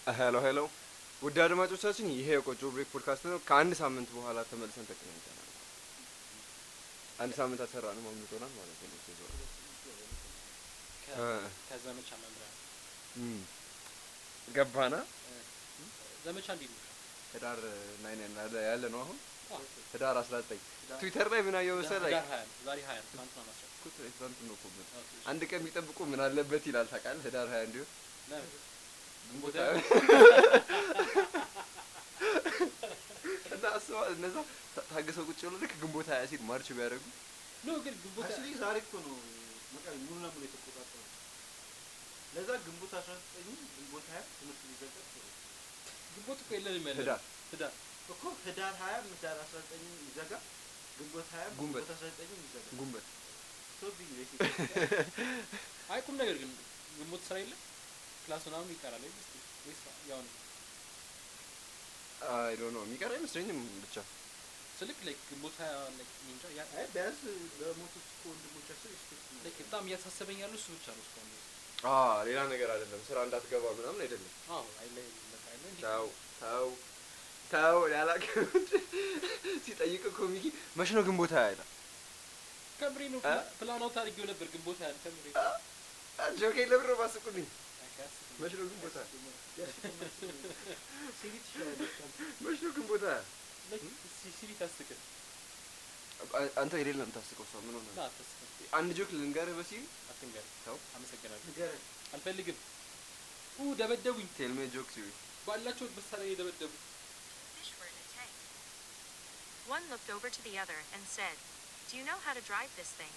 ሄሎ ሄሎ፣ ውድ አድማጮቻችን ይሄ የቆጮ ብሬክ ፖድካስት ነው። ከአንድ ሳምንት በኋላ ተመልሰን ተገናኝተናል። አንድ ሳምንት አልሰራንም፣ አምልጦናል ማለት ነው። እ- ከዘመቻ መምሪያ እም፣ ገባና ዘመቻ እንዴት ነው? ህዳር ናይን ያለ ያለ ነው አሁን አዎ፣ ህዳር 19 ትዊተር ላይ ምን አየሁ መሰለህ? ህዳር ሀያ ነው። ዛሬ ሀያ ነው። ትናንትና ነው አስራ እኮ ትናንት ነው እኮ ምን ኦኬ፣ እሺ። አንድ ቀን ቢጠብቁ ምን አለበት ይላል ታውቃለህ? ህዳር 20 እንዲሁ ለምን? ግንቦት ወደ- ሃያ እና አስበዋል እነዛ ታ- ታገሰው ቁጭ ብሎ ልክ ግንቦት 20 ሲል ማርች ቢያደርጉ ኖ ግን ግንቦት አክቹዋሊ ዛሬ እኮ ነው መቀሌ ሙሉ ለሙሉ የተቆጣጠረው። ለዛ ግንቦት 19 ግንቦት 20 ትምህርት ሊዘጋ ጥሩ ግንቦት እኮ የለንም ያለ ህዳር ህዳር እኮ ህዳር 20 ህዳር 19 ይዘጋ ግንቦት 20 ጉንበት። ግንቦት 19 ይዘጋ ጉንበት ሶ ቢግ ቤት አይ ቁም ነገር ግን ግንቦት ስራ የለም ክላስ ምናምን ይቀራል አይደል? እስኪ ወይስ ያው ነው አይ ዶንት ኖ የሚቀር አይመስለኝም ብቻ ስልክ ላይክ ግንቦት ሀያ ላይክ እኔ እንጃ ያ አይ ቢያንስ ለሞቱት እኮ ወንድሞቻችን ሪስፔክት ላይክ በጣም እያሳሰበኝ ያለው እሱ ብቻ ነው እስካሁን ድረስ። አ ሌላ ነገር አይደለም ስራ እንዳትገባ ምናምን አይደለም አዎ አይ ላይ በቃ አይ ላይ እንዴት ተው ተው ተው ያላቀም ሲጠይቅ እኮ ሚኪ መች ነው ግንቦት ሃያ ይላል ከምሬ ነው እ? ፕላን አውት አድርጌው ነበር ግንቦት ሀያ ከምሬ ጆኬ ለብሮ ባስቁልኝ አይ አያስቅም። መች ነው ግንቦት ሃያ ሲቪ ትችላለች መች ነው ግንቦት ሃያ ላይክ ሲ- ሲሪ ታስቅም አ- አንተ የሌለ የምታስቀው ሰው ምን ሆነ ና አታስቅም አንድ ጆክ ልንገርህ በሲል አትንገር ተው አመሰግናለሁ ንገረኝ አልፈልግም ኡ ደበደቡኝ ቴልሜ ጆክ ሲሪ ባላቸው መሳሪያ የደበደቡ fish were in a tank. One looked over to the other and said, Do you know how to drive this thing?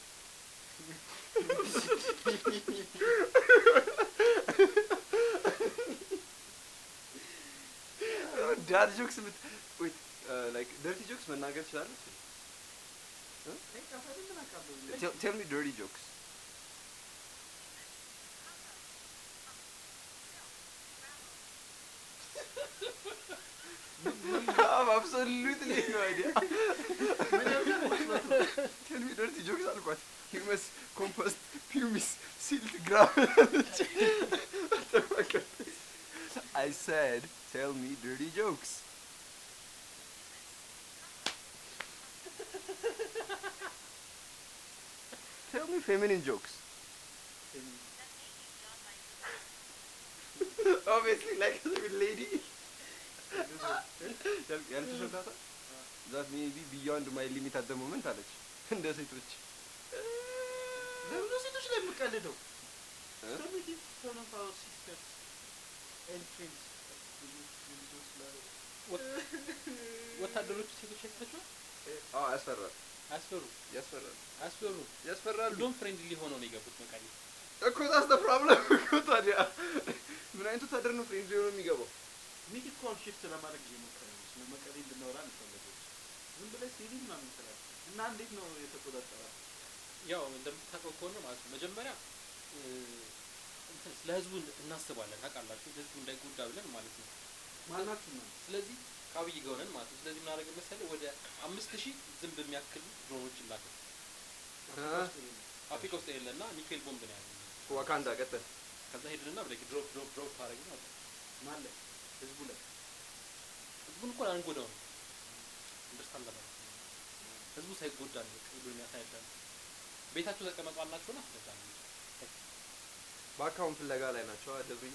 ዳድ ጆክስ ምት ዌት ላይክ ደርቲ ጆክስ መናገር ትችላለህ ጠፋ ምን አውቃለሁ ቴል ሚ ደርቲ ጆክስ absolutely no idea. ምን ያልከኝ መስሎት ነው Tell me dirty jokes አልኳት። Humus, compost, pumice, silt, gravel. What the fuck is this? I said, tell me dirty jokes. tell me feminine jokes. Obviously, like a little lady. ያል- ያልተሸዳታ ዛት ሜቢ ቢዮንድ ማይ ሊሚት አት ሞመንት አለች እንደ ሴቶች ለምን ነው ሴቶች ላይ የምቀልደው እ? So we give one of our sisters and friends ልጆች ላይ ወታደሮቹ ሴቶች አይታችኋል አዎ ያስፈራል አያስፈሩ ያስፈራል አያስፈሩ ያስፈራሉ እንደውም ፍሬንድሊ ሆነው ነው የገቡት መቀሌ እኮ ዛስ ፕሮብለም እኮ ታዲያ ምን አይነት ወታደር ነው ፍሬንድ ሊሆን የሚገባው ሚኪ እኮ አሁን ሽፍት ለማድረግ እየሞከረ ነው ስለ መቀሌ እንድናወራ እንፈለገው ዝም ብለህ ሲቪ ምናምን ትላለህ እና እንዴት ነው የተቆጣጠራት ያው እንደምታውቀው ከሆነ ማለት ነው መጀመሪያ እ፣ እንትን ስለ ህዝቡ እናስባለን ታውቃላችሁ ህዝቡ እንዳይጎዳ ብለን ማለት ነው ማናችሁ ነው ስለዚህ ከአብይ ጋር ሆነን ማለት ነው ስለዚህ ምናደርግ መሰለህ ወደ አምስት ሺህ ዝንብ የሚያክል ድሮኖች ላከ አፍሪካ ውስጥ የሌለና ኒኬል ቦምብ ነው ያለው ዋካንዳ ቀጥል ከዛ ሄድንና ብለ ድሮፕ ድሮፕ ድሮፕ አደረግን ማለት ነው ማን ላይ ህዝቡ ላይ ህዝቡን እኮ አንጎዳው ነው እንደርስታንድ ለማለት ነው ህዝቡ ሳይጎዳ ነው ሁሉን ያሳያል ቤታቸው ተቀመጡ አልናቸውና አስረዳ ነው በአካውንት ፍለጋ ላይ ናቸው አደብኝ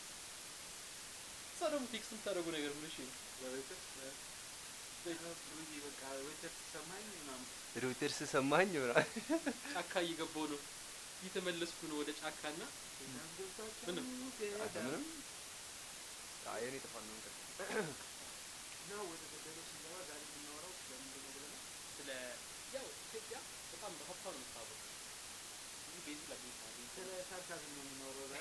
እዛ ደግሞ ቴክስት የምታደርጉ ነገር ምን እሺ ለቤተር ብሩዬ በቃ ዌተር ሲሰማኝ ምናምን ሮይተርስ ሰማኝ ይሆናል ጫካ እየገባው ነው እየተመለስኩ ነው ወደ ጫካና ምንም አንተ ምንም አይ እኔ ጥፋት ነው እንቀጥል እና ወደ ገደለው ስንገባ ዛሬ የምናወራው ስለምንድን ነው ብለናል ስለ ያው ኢትዮጵያ በጣም በሀብታም ነው የምታወቀው ብዙ ቤዝ ለቤት ስለ ሳርካዝም ነው የምናወራው ዛሬ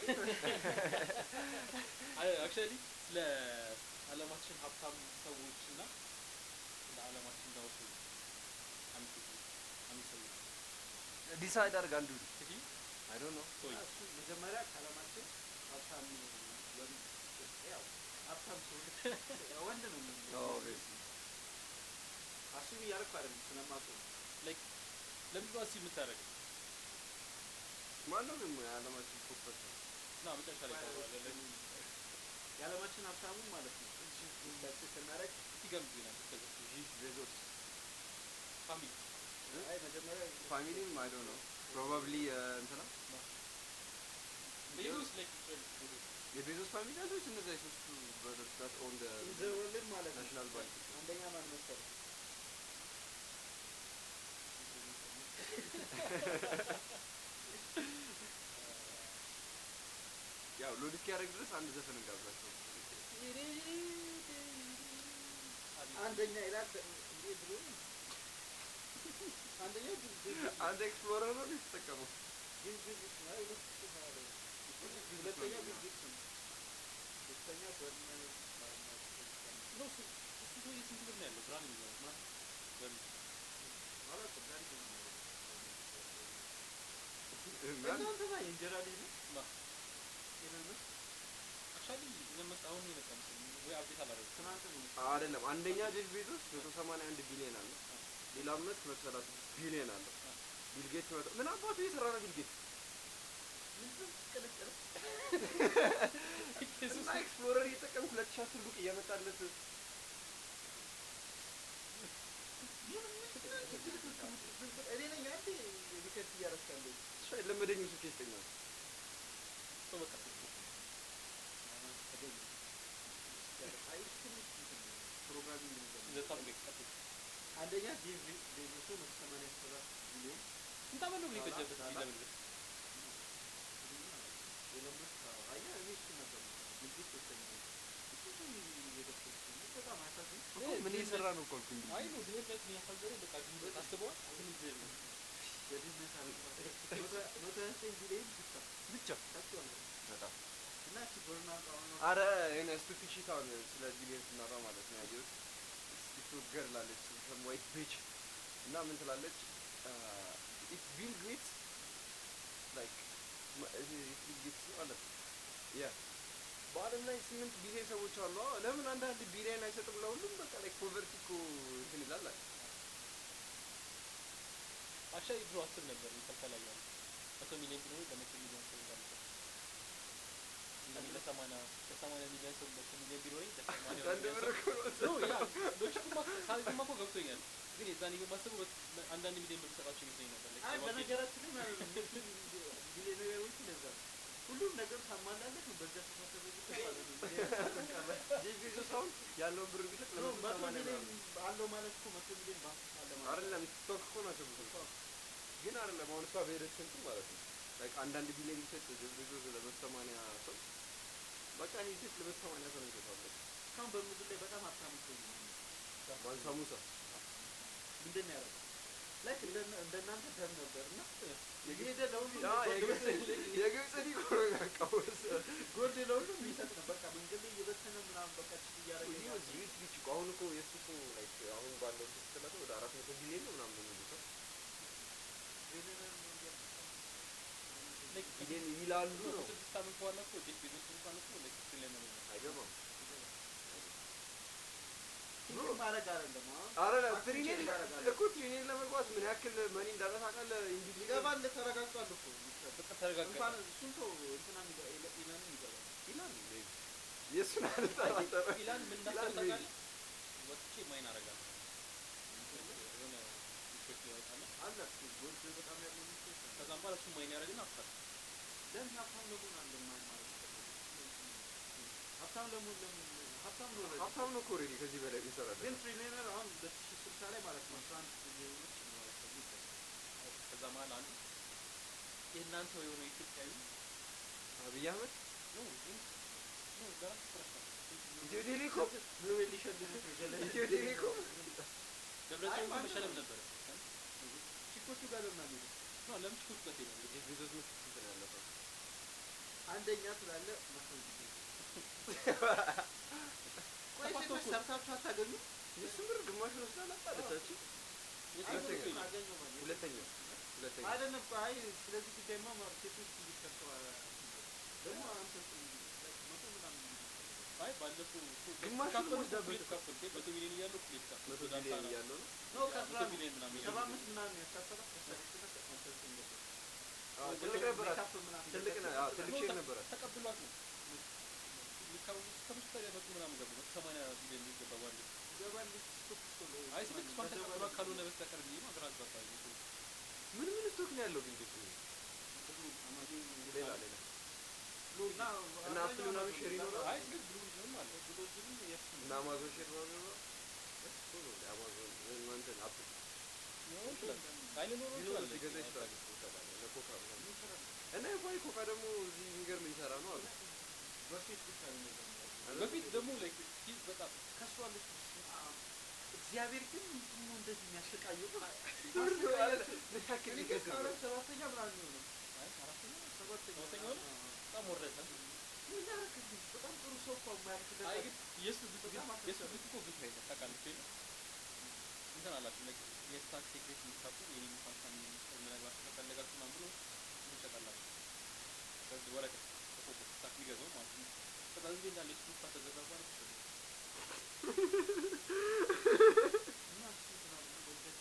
አክቹዋሊ ስለ አለማችን ሀብታም ሰዎች እና ስለ አለማችን ዳው ሰዎች አንድ አንድ ሰዎች ዲሳይድ አድርግ አንዱ እንግዲህ አይ ዶንት ኖ ሰዎች እሱ መጀመሪያ ከዓለማችን ሀብታም ወንድ ያው ሀብታም ሰዎች ያው ወንድ ነው የሚሆነው። አስቢ እያደረኩ አይደለም ስለማውቀው ነው። ላይክ ለምንድን ነው አስብ የምታደርገው ማነው ግን የዓለማችን ቶፕ ፐርሰን ና መጨረሻ ላይ ታወራለህ የዓለማችን ሀብታሙ ማለት ነው ሰርች ስናደርግ ሲገምቱ ይላል እስከዛ ጂፍ ቤዞስ ፋሚሊ አይ መጀመሪያ ፋሚሊም አይ ዶንት ኖ ፕሮባብሊ እንትና ቤዞስ ላይክ ቤዞስ የቤዞስ ፋሚሊ ያሉት እነዛ የሶስቱ ብረዶች ዳት ኦን ደ ኢን ዘ ወርልድ ማለት ነው ናሽናል ባንክ አንደኛ ማን መሰለህ ያው ሎድ እስኪያደርግ ድረስ አንድ ዘፈን እንጋብዛቸው አንደኛ ይላል እንዴ ብሎ አንደኛው ቢል ጌትስ አንድ ኤክስፕሎረር ነው የተጠቀመው ቢል ጌትስ ነው ሁለት ሺህ ሀያ ላይ ሁለተኛው ቢል ጌትስ ነው ሶስተኛው በርናርድ ኖ እሱ እሱ ሰውዬ ስንት ብር ነው ያለው ብርሃን የሚለው ማን? በምን ማለት ዛሬ ነው እና እናንተ ባ የእንጀራ ልጅ ነው ማ ኤለን መስክ አክቹዋሊ ለመስ አሁን ነው የመጣ መሰለኝ ወይ አብዴት አላደረግም ትናንት ነው አይደለም አንደኛ ጄፍ ቤዞስ 181 ቢሊዮን አለ ሌላ አመት 136 ቢሊዮን አለ ቢል ጌትስ መቶ ምን አባቱ እየሰራ ነው ቢል ጌትስ ምንድን ቅልቅል እና ኤክስፕሎረር እየተጠቀምኩ 2010 ቡክ እያመጣለት እኔ ነኝ አንዴ ሪከርድ እያደረክ ያለው እሱ ለመደኝ ስልክ ይስጠኛል ሰው በቃ ስልኩ ተገኘ አይ ትንሽ እንትን ነው፣ ፕሮግራሚንግ ነገር ነው። ዘታም ገ ቀጥል አንደኛ ጄፍ ቤዞስ መቶ ሰማንያ ሰባት ቢሊዮን ስንት ዓመት ነው ግን የፈጀበት እዚህ ለመድረስ ኤለን መስክ አዎ፣ አየህ እኔ እሱን ነበር የምሰራው። ቢል ጌትስ ሶስተኛ ነው። እሱ ሰው እየደፈረ ነው። በጣም አሳዝኝ ምን እየሰራ ነው እኮ አልኩኝ አይ ነው ድህነት የሚያሳዝነኝ በቃ ድህነት አስበዋል ምንም ድህነት ነው የድህነት አረንቋ መቶ መቶ ሀያ ዘጠኝ ቢሊዮን ብቻ ብቻ ታችኋል በጣም እና እቺ በርናርድ አሁን አረ የሆነ ስቱፒድ ሺት አሁን ስለ ቢሊዮን ስናወራ ማለት ነው ያየሁት ቲክቶክ ገርል አለች ሰም ዋይት ቢች እና ምን ትላለች ኢፍ ቢል ጌትስ ላይክ ቢል ጌትስ ነው አለ ያ በአለም ላይ ስምንት ቢሊዮን ሰዎች አሉ አዎ፣ ለምን አንዳንድ ቢሊዮን አይሰጥም ለሁሉም በቃ ላይክ ፖቨርቲ እኮ እንትን ይላል አለ አክቹዋሊ ድሮ አስብ ነበር ከልከላ እያሉ መቶ ሚሊዮን ቢኖር ለመቶ ሚሊዮን ሰው እንዳልሰጥ እኔ ለሰማንያ ለሰማንያ ሚሊዮን ሰው መቶ ሚሊዮን ቢኖረኝ ለሰማንያ አንዳንድ ሚሊዮን ብር ሰው እኮ ነው ኖ ያ ሎጂኩማ ሳይዝማ እኮ ገብቶኛል ግን የዛኔ በማስበው በ- አንዳንድ ሚሊዮን ብር ሰጣቸው ይመስለኝ ነበር like አይ ሰባት በነገራችን ላይ ማለት ነው ቢሊዮነሮች ለዛ ነው ሁሉም ነገር ታሟላለህ ነው በዚያ ተሳሰበ ቁጥር ማለት ነው ጄፍ ቤዞስ አሁን ያለውን ብር ቢሰጥ ኖ ለመቶ መቶ ሰማንያ ሚሊዮን ምናምን አለው ማለት እኮ መቶ ሚሊዮን ባንክ ውስጥ አለ ማለት አይደለም ቲክቶክ እኮ ናቸው ብዙ ግን አይደለም አሁን እሷ በሄደች እንትን ማለት ነው ላይክ አንዳንድ ቢሊዮን ቢሰጥ ጄፍ ቤዞስ ለመቶ ሰማንያ ሰው በቃ እኔ ሴት ለመቶ ሰማንያ ሰው ነው ይሰጣለሁ እስካሁን በምድር ላይ በጣም ሀብታም ሰው ነው ማለት ነው። ማን ሳሙሳ ምንድን ነው ያደረገው ላይክ እንደ- እንደናንተ ደም ነበር እና እየሄደ ለሁሉም ያ የግብፅ የግብፅ ዲኮ ነው ያቃወስ ጎልድ ለሁሉም ይሰጥ ነው በቃ መንገድ ላይ እየበተነ ምናምን በቃ ችግር እያደረገ ይህ ይሄዳል። ሪች ሪች እኮ አሁን እኮ የእሱ እኮ ላይክ አሁን ባለው እንትን ስትላት ወደ አራት መቶ ቢሊዮን ነው ምናምን የሚሉት ቢሊዮነር ነው እያልኩ like ቢሊዮን ይላሉ ነው ከስድስት ዓመት በኋላ እኮ ጄፍ ቤዞስ እንኳን እኮ like ትሪሊየነር ነው አይገባም ቲንክ ማድረግ አይደለም አሁን አረ አክቲንግ ትሪኒየን ማድረግ አይደለም። እኮ ትሪኒየን ለመግባት ምን ያክል መኒ እንዳለ ታውቃለህ እንዲህ ይገባል ተረጋግጧል እኮ በቃ ተረጋጋ እንኳን እሱን ተው እንትና የሚገባ ኢላንም ይገባል ይላል ሜቢ የእሱን አልጠራጠረ ኢላን ምን እንዳሰብ ይላል ታውቃለህ ወጥቼ ማይን አደርጋለሁ የሆነ ሪፖርት ይወጣና አለ እኮ ጎልድ በጣም ያለው ሚስቶች አሉ። ከዛም በኋላ እሱ ማይን ያደርግና አፍታል ለምን ሀብታም ለመሆን እንደማይ ማለት ነው ሀብታም ለመሆን ለምን ሀብታም ነው ኦልሬዲ። ሀብታም ነው እኮ ኦልሬዲ ከዚህ በላይ ይሰራል ግን ትሪሊየነር አሁን ሁለት ሺህ ስልሳ ላይ ማለት ነው አስራ አንድ ትሪሊየኖች ይኖራል ተብሎ ይጠበቃል። ከዛ መሀል አንዱ የእናንተ የሆነ ኢትዮጵያዊ አብይ አህመድ ኖ ግን ኖ ለራሱ ፍረሽ ነው ኢትዮ ቴሌኮም ኖቤል ሊሸልሙት ነው ጀለሴ። ኢትዮ ቴሌኮም ደብረጽዮን ማንም መሸለም ነው። ነበረ ቺኮቹ ጋር ለምን አንሄድም? ኖ ለምን ችኮች ጋር ትሄዳለህ ጄፍ ቤዞስ ምን ስንት ነው ያለፈው አንደኛ ስላለ መቶ ጊዜ ቆይ ተፋቶ ሴቶች እኮ- ሰርታችሁ አታገኙ? የእሱ ብር ግማሹን ወስዳ ላጣለቻችን የሴቶች ሁለተኛ። እኮ አገኘው ማለት ነው። ሁለተኛ ሁለተኛ አይደለም እኮ አይ ስለዚህ ጉዳይማ ማ- ሴቶች እንዲሰርተው ደግሞ አንተ መቶ ምናምን አይ ባለፈው ግማሹን ካፈሉ ወስዳበት እኩል የተካፈሉ ግን መቶ ሚሊዮን እያለው እኩል የተካፈሉ መቶ ወደ አምሳ ቢሊዮን ነው። እያለው ነው ኖ ያ ከአስራ መቶ ሚሊዮን ምናምን ሰባ እያለው አምስት ምናምን ያሳሰባ ከሰርተህ አንተ እንትን ነበር። አዎ፣ ወደ ትልቅ ነበራት ሜካፕ ምናምን ትልቅ ነ- አዎ፣ ትልቅ ኖ፣ ሼር ተ- ነበራት ተቀብሏት ነው የሚካወ- እስከ ካልሆነ በስተቀር ብዬ ነው ግራ አጋባኝ እኮ። ምን ምን ስቶክ ነው ያለው ግን ቤቱ? ሁሉም አማዞን ሌላ ሌላ እና እና አፕል ምናምን ሼር ይኖራል? አይ ግን ብሉ ጅንም አለ ብሎጅንም የእሱ እና አማዞን ሼር ነው የሚኖረው? እሱ ነው እንደ አማዞን ወይም እንትን አፕል ሊኖር ይችላል። አይ ሊኖር ቢኖር ይችላል። ሊገዛ ይችላል እኮ ታዲያ እነ ኮካ ምናምን እና የኳይ ኮካ ደግሞ እዚህ የሚገርም እየሰራ ነው አሉ። በፊት ብቻ ነው የሚገርመው። በፊት ደግሞ ላይክ ሂዝ በጣም ከእሱ አለች በስመ አብ። እግዚአብሔር ግን ምንድን ነው እንደዚህ የሚያሰቃየው? ብር ነው አለ ምን ያክል እኔ ሊገዛ ከአራት ሰባተኛ ምናምን ነው አይ አራተኛ ሰባተኛ ሰባተኛ ሆነ? አዎ። በጣም ወረደ። ምን ያደርግልኝ? በጣም ጥሩ ሰው እኮ የማያልፍለት አይ ግን የእሱ ግፍ ግን በጣም የእሱ አሳሰበኝ። ግፍ እኮ ግፍ አይደለም ታውቃለች ወይ እንትን አላችሁ ላይክ የስታክ ሴክሬት የምታውቁ የኔ ካምፓኒ የምነግራችሁ ከፈለጋችሁ ምናምን ብሎ ትሸጣላችሁ በዚህ ወረቀት ተጽፎ ስታክ የሚገዛው ማለት ነው ከዛ ህዝቤ እንዳለ የሱ ስታክ ከገዛ በኋላ ትሸጡ እና እሱ እንትን አለ፣ ወደድ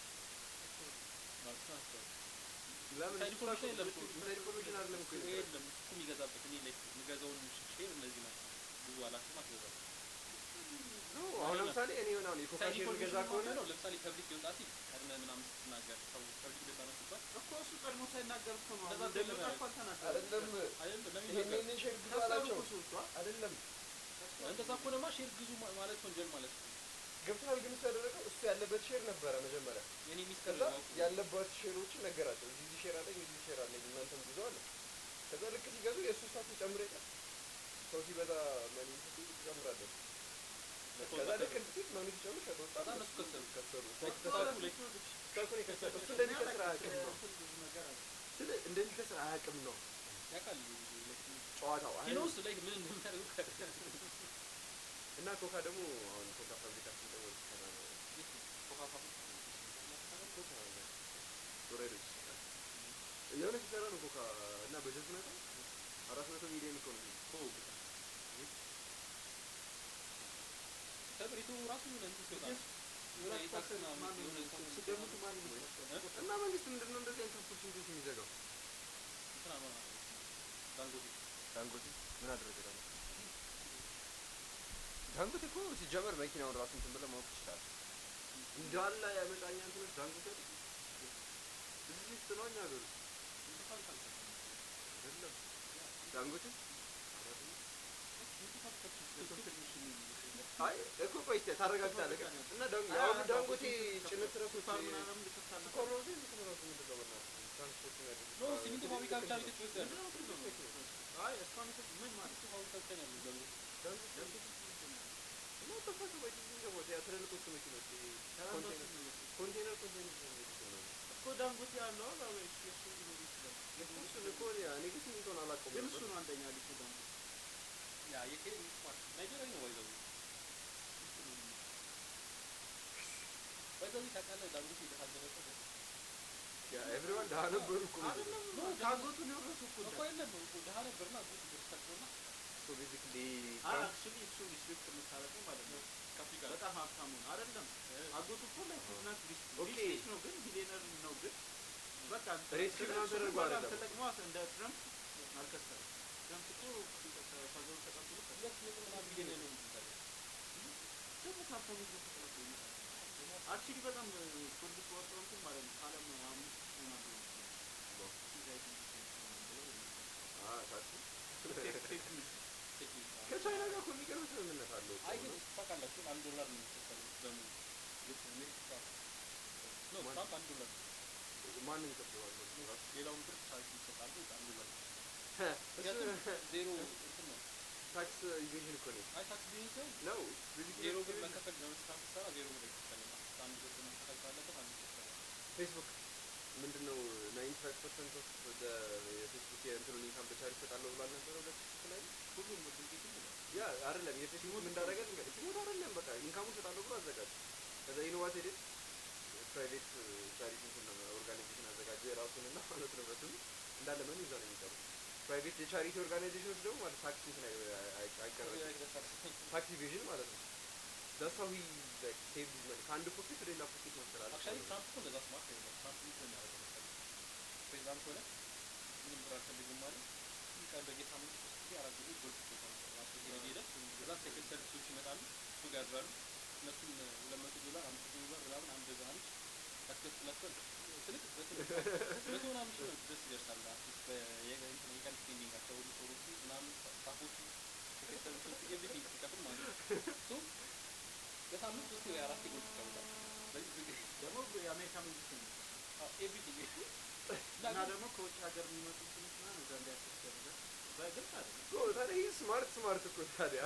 ማለት ናቸው ለምን ኢንሳይድ ኢንፎርሜሽን የለም እኮ ኢንሳይድ ኢንፎርሜሽን አይደለም እኮ እሱ ይሄ የለም እሱ እኮ የሚገዛበት እኔ ላይክ የምገዛውን ሼር እነዚህ ናቸው ብዙ አላውቅም አትገዛም ነው አሁን ለምሳሌ እኔ የሆነ አሁን የኮካ ኢንሳይድ ሼር ኢንፎርሜሽን ገዛ ከሆነ ነው ለምሳሌ ፐብሊክ ሊወጣ ሲል ቀድመህ ምናምን ስትናገር ሰው ፐብሊክ ሊወጣ ነው ሲባል እኮ እሱ ቀድሞ ሳይናገር እኮ ነው እንደዛ አሁን እንደሚወጣ አይደለም እኮ አልተናገረም። አይደለም አይደለም ለምን ይሄን ይናገር ይሄንን ሼር ግዙ ከሰሩ አላቸው እኮ ሰዎቹ አ- አይደለም እንደዛ ከሆነማ ሼር ግዙ ማ- ማለት ወንጀል ማለት ነው ገብቶናል ግን እሱ ያደረገው እሱ ያለበት ሼር ነበረ መጀመሪያ የኔ ሚስት ከዛ ከዛ ያለባቸው ሼሮችን ነገራቸው እዚህ እዚህ ሼር አለኝ እዚህ ሼር አለኝ እናንተም ጉዞ አለ ከዛ ልክ ሲገዙ የእሱ ስታክ ጨምሮ ይቀር ሰው ሲበዛ መኒ ስትይ ትጨምራለች ከዛ ልክ እንትን መኒ ሲጨምር ከተወጣ ከዛ እነሱ ከሰሩ። ከሰሩ ላይክ እኮ ተሳኩ ለሱ ላይክ እኮ ልክ- ስታኩን የከሰረ እሱ እንደሚከስር አያውቅም ነው እንትን ብዙ ነገር አለ። ስለ እንደሚከስር አያውቅም ነው ያውቃል ጨዋታው አይ- ኪኖስ ላይክ ምን እንደሚያደርጉ ከ እና ኮካ ደግሞ አሁን ኮካ ፋብሪካችን ደግሞ ሊሰራ ነው ኮካ ፋብሪካ ኮካ ሎሬዶች ይሰራል የሆነ ሲሰራ ነው ኮካ እና በጀቱን አይተህ አራት መቶ ሚሊዮን እኮ ነው ከብሪቱ ራሱ ምን እንትን ሲወጣ ነው። የሆነ ሁለት የታክስ ፐርሰንት ምናምን ማን የሆነ ነው? ታክስ ስገምቱ ማን እ? ይመስላችኋል? እና መንግስት ምንድን ነው እንደዚህ አይነት ኦፖርቹኒቲዎች የሚዘጋው? እንትና ነው ዳንጎቴ ዳንጎቴ ምን አደረገ? ዳንጎቴ ዳንጎቴ እኮ ሲጀመር መኪናውን ራሱ እንትን ብለህ ማወቅ ትችላለህ። እንዳለ የመጫኛ እንትኖች ዳንጎቴ አይደል? እዚህ ውስጥ ነው እኛ ሀገር ውስጥ ብዙ ፋብሪካ አልተሰራም። አይደለም። ዳንጎቴ ብዙ ፋብሪካዎች በጣም ትንሽ የሚል አይ እኮ ቆይ እስኪ ታረጋግጣለህ ግን እና ዳን- ያው ዳንጎቴ ጭነት ረሶች ስኳር ምናምን ልከፍታለህ። ስኳር ነው ግን እንትን ራሱ ምንድን ነው በእናትህ ትራንስፖርት የሚያደርጉት ኖ ሲሚንቶ ፋብሪካ ብቻ ነው ኢትዮጵያ ውስጥ ያለው ምንድን ነው ትልቅ መኪና? አይ እስካሁን የተ- ምን ማለት ሲሚንቶ ፋብሪካ ብቻ ነው ያለው ዳንጎቴ ዳንጎቴ እና ተፈሱ ወይ ዲዚንግ ደግሞ ያ ትልልቆቹ መኪኖች ይሄ ኮንቴነር ኮንቴነር ኮንቴነር ነው የሚሉት ነው እኮ ዳንጎቴ ያለው አላ ወይ የሱ ሊኖር ይችላል። እሱን እኮ እኔ እኔ ግን ሲሚንቶን አላውቀውም ግን ነበር። እሱ ነው አንደኛ ልጅ ዳንጎቴ ያ የኬ ስማርት ናይጄሪያዊ ነው ባይዘው ባይዘው ታውቃለህ ዳንጎቴ የተሳደበበት ያ ኤቭሪዋን ደህና ነበሩ እኮ አይደለም ኖ፣ ከአጎቱን የወረሱ እኮ እኮ የለም እኮ ድሀ ነበርና አጎቱ ብር ሰጠውና ሶ ቤዚክሊ አክቹሊ እሱ ሪስፔክት የምታደርገው ማለት ነው ከአፍሪካ በጣም ሀብታሙ ነው አይደለም አጎቱ እኮ ላይ ፊትናት ኦኬ። ሪች ነው ግን ቢሊየነር ነው ግን በቃ ሪች ምናምን ተደርጎ አይደለም። ተጠቅሞ እንደ ትረምፕ አልከሰረም ትረምፕ እኮ ከሀገሩ ተቀብሎ ሁለት ነጥብ ምናምን ቢሊዮን ነው የምትሰራው ደግሞ ከሀብታሙ ጋር ተቀላቅሎ ይመጣል አክቹሊ በጣም ፍርድ ሲወጣው እንትን ማለት ነው ከዓለም አምስት ይሆናሉ ሱሳይድ ብለው አ ታክሲ ፌክ ኒውስ ቴክኒክ ነው። ከቻይና ጋር እኮ የሚገርም ስምምነት አለው እኮ አይ ግን ነው። ታውቃላችሁ አንድ ዶላር ነው የሚከፈለው በሙሉ አሜሪካ ኖ One- ትራምፕ አንድ ዶላር ማንም ይከፍለዋል ራሱ ሌላውን ብር ታክስ ይሰጣሉ አንድ ዶላር እሱ ምክንያቱም ዜሮ እንትን ነው ታክስ ኢቬዥን እኮ ነው አይ ታክስ ቢሆን ሲሆን ነው ቤዚክሊ ዜሮ ብር መከፈል ለመስራት ስትሰራ ዜሮ ብር አይከፈልም አንድ ብር መከፈል ካለበት አንድ ብር ይከፈላል ፌስቡክ ምንድነው 95% ኦፍ የፌስቡክ የእንትኑን ኢንካም በቻሪ ይሰጣለሁ ብሏል ነበረ ሁለት ሺህ ላይ ሁሉም ድርጊትም ብሏል ያ አይደለም የፌስቡክ ምን እንዳደረገ ልንገርህ። ሲሞት አይደለም በቃ ኢንካሙን እሰጣለሁ ብሎ አዘጋጀ። ከዛ ኢኖቫት ሄደ ፕራይቬት ቻሪቲ ኦርጋናይዜሽን አዘጋጀ የራሱንና ማለት ነው በስሙ እንዳለ መኑ እዛ ነው የሚቀሩት። ፕራይቬት የቻሪቲ ኦርጋናይዜሽኖች ደግሞ ማለት ታክስ እንትን አይ- አይ- አይቀረም ታክስ ኢቬዥን ማለት ነው። ዳስ ሃው ሂ ላይክ ሴቭ ሂዝ መኒ ከአንድ ፖኬት ወደ ሌላ ፖኬት ማስተላለፍ አክቹዋሊ ማለት ነው። ትራምፕ እኮ እንደዛ ስማርት አይደለም ትራምፕ ምንድን ነው የሚያደርገው መሰለህ ፕሬዚዳንት ሆነ ምንም ብር አልፈልግም ማለት ቀን በየሳምንቱ ሶስት ጊዜ አራት ጊዜ ጎልፍ ቦታ ራሱ ሄደ ሄደ ከዛ ሴክሬት ሰርቪሶች ይመጣሉ እሱ ጋር ያድራሉ እነሱም ሁለት መቶ ዶላር አምስት መቶ ዶላር ምናምን አንድ አንድ ያስከፍላቸዋል ስልክ በትንሹ መቶ ምናምን ሺህ ነው ድረስ ይደርሳል አትሊስት በየቀን የቀን ስፔንዲንጋቸው ሁሉ ሰዎቹ ምናምን ስታፎቹ ሴክሬት ሰርቪሶቹ ኤቭሪቲንግ ሲከፍል ማለት ነው ሶ በሳምንት ሶስት ወይ አራት ጎልፍ ይጫወታል ስለዚህ ዝግ ደግሞ የአሜሪካ መንግስት ነው ኤቭሪቲንግ እና ደግሞ ከውጭ ሀገር የሚመጡ ትንሽ ምናምን እዛ እንዲያክስ ያደርጋል በግልጽ አይደለም እኮ ታዲያ ይህ ስማርት ስማርት እኮ ታዲያ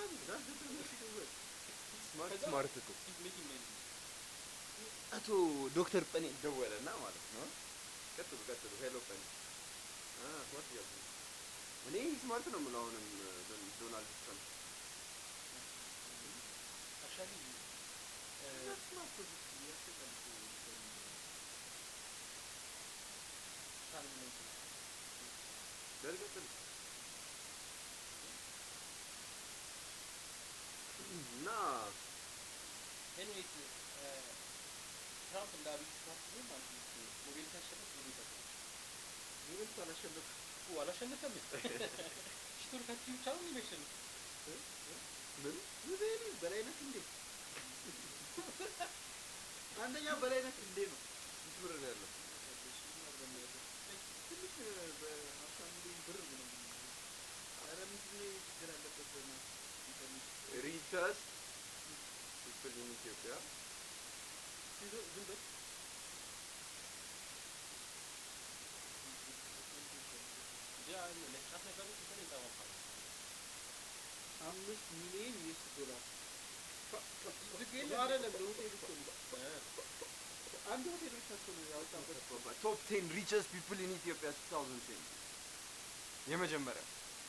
ስማርት ስማርት እኮ ሜኪንግ ሜኪንግ አቶ ዶክተር ጰኔ ደወለና ማለት ነው። ቀጥሉ ቀጥሉ። ሄሎ ጰኔ አ ስማርት እያልኩ ነው። እኔ ስማርት ነው የምለው አሁንም ዶን- ዶናልድ ትራምፕ አክቹዋሊ ቻሌንጅ ነው እንትን በል ቀጥሉ እና ኤኒዌይስ ትራምፕ እንደ አብይ ሲታስቡ ማለት ነው ኖቤል ሲያሸንፍ ብሎ ይሰጣል ኖቤል አላሸነፍም እኮ አላሸነፈም ሽቶርካችሁ ብቻ ነው የሚያሸንፍ ምን ኖቤል በላይነህ እንዴ አንደኛ በላይነህ እንዴ ነው ስንት ብር ነው ያለው? ትንሽ በሀምሳ ሚሊዮን ብር ነው ኧረ ምንድን ነው ችግር አለበት በእናትህ ኢንተርኔት ሪቸስት ፒፕል ኢን ኢትዮጵያ ሲዞ- ዝም በል እንጂ አሁን ለጫት ነገሮች እንትን ይጠባባል አምስት ሚሊዮን ዩኤስ ዶላር ዝግ ነው የለም አይደለም ለሆቴል እኮ ነው አንድ ሆቴል ብቻ እኮ ነው ያወጣበት ቶፕ ቴን ሪቸስት ፒፕል ኢን ኢትዮጵያ 2020 የመጀመሪያው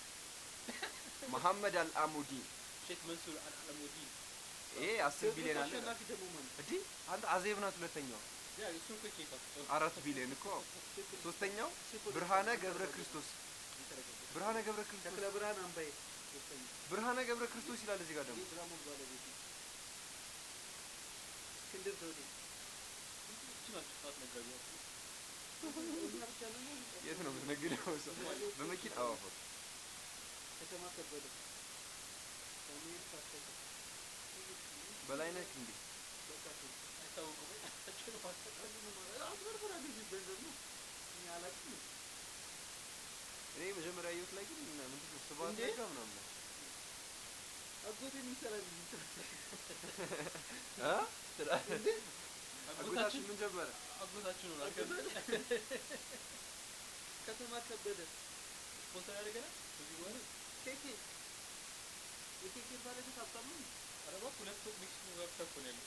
መሐመድ አልአሙዲን ሼክ መንሱር አልአለሙዲን ይሄ 10 ቢሊዮን አለ አሸናፊ ደግሞ ማን እንዴ አንተ አዜብ ናት ሁለተኛው ያ እሱን እኮ ቼክ አውጥተው አራት ቢሊዮን እኮ ሶስተኛው ብርሃነ ገብረ ክርስቶስ ብርሃነ ገብረ ክርስቶስ ተክለ ብርሃን አምባዬ ሶስተኛ ብርሃነ ገብረ ክርስቶስ ይላል እዚህ ጋር ደግሞ የድራማው ባለቤት ነው። እስክንድር ዘውዴ እቺ ናቸው ሰዓት ነጋዴዋ እኛ ብቻ ነን ነው የት ነው የምትነግደው ሰው በመኪና አዎ ከተማ ከበደ ሳሙኤል ታፈሰ በላይነህ እንዴ በቃ ተው። አይታወቁም አቸው ማስተቃ አንዱ ነው ማለት አጭበርብራ ገዢ ገንዘብ ነው እኛ አላውቅም እኔ መጀመሪያ ህይወት ላይ ግን ምንድን ነው ስብሀት እንዴ? ነጋ ምናምን ነው አጎቴ የሚሰራ ልጅ እ አጎታችን ምን ጀመረ አጎታችሁ ነው ላከ ከተማ ከበደ ስፖንሰር ያደርገናል ከዚህ በኋላ ኬኬ የኬኬ ባለቤት ሀብታም ነው ኧረ እባክህ ሁለት ፎቅ ሜክሲኮ ጋር ብቻ እኮ ነው ያለው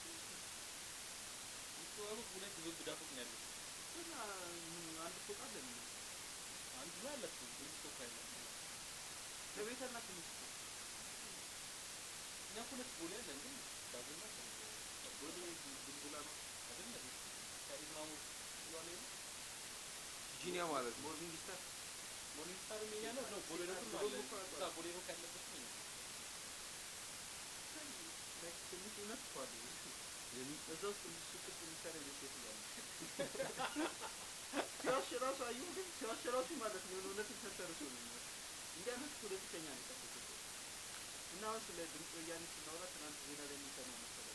ሜክሲኮ ጋር እኮ ሁለት ዞብ ዳፎቅ ነው ያለው እና ምን አንድ ፎቅ አለ እንዴ? አንዱ ላይ አላችሁ ሜክሲኮ እኮ ያለው ከቤተና ትንሽ ፎቅ እኛ እኮ ሁለት ቦሌ አለን ግን ዳቦና ወደ ቡልቡላ ነው አይደለም ከኢዝ ማሙድ ብሏል የለ ጂኒያ ማለት ነው ሞርኒንግ ስታር ሞርኒንግ ስታር የኛ ነው ነው ቦሌ ነው ቦሌ አለ እኮ አውቀዋለሁ። እዛ ቦሌ ነው ያለበት ነው የኛ ላይ ትንሽ እውነት እኮ አለ የሚ- እዛ ውስጥ ሱቅ ውስጥ የሚሰራ የሆነ ሴት እያለ ሲዋሽ ራሱ አየሁ ግን ሲዋሽ ራሱ ማለት ነው የሆነ እውነትን ተንተርሶ ነው የሚዋሽ እንዲህ አይነት ፖለቲከኛ ነው የጠበቁት እና አሁን ስለ ድምፅ ወያኔ ስናወራ ትናንት ዜና ላይ የሚሰማ መሰለኝ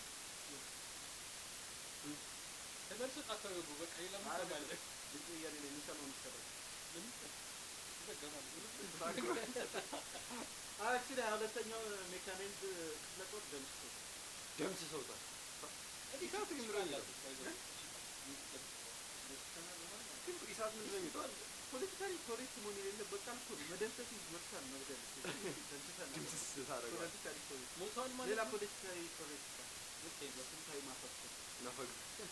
ተመልሶ ጫካ ገቡ በቃ ሌላ ምን አረ ሰማለ ድምፅ ወያኔ ላይ የሚሰማው መሰለኝ ምን ይዘገባል አክቹሊ ሁለተኛው ሜካናይዝድ ክፍለ ጦር ደምስቶ ደምስ ሰውታል ኢሳት ግን ምንድን ነው የሚለው? ግን ኢሳት ምንድን ነው የሚለው? ፖለቲካሊ ኮሬክት መሆን የሌለበት ቃል እኮ ነው። መደምሰስ ይመርሳል መግደል ደምስሰናል። ድምስስ ታደርገዋል ፖለቲካሊ ኮሬክት ሞቷል ማለት ሌላ ነው? ፖለቲካሊ ኮሬክት ቃል በስንታዊ ማፈክር ናፈግ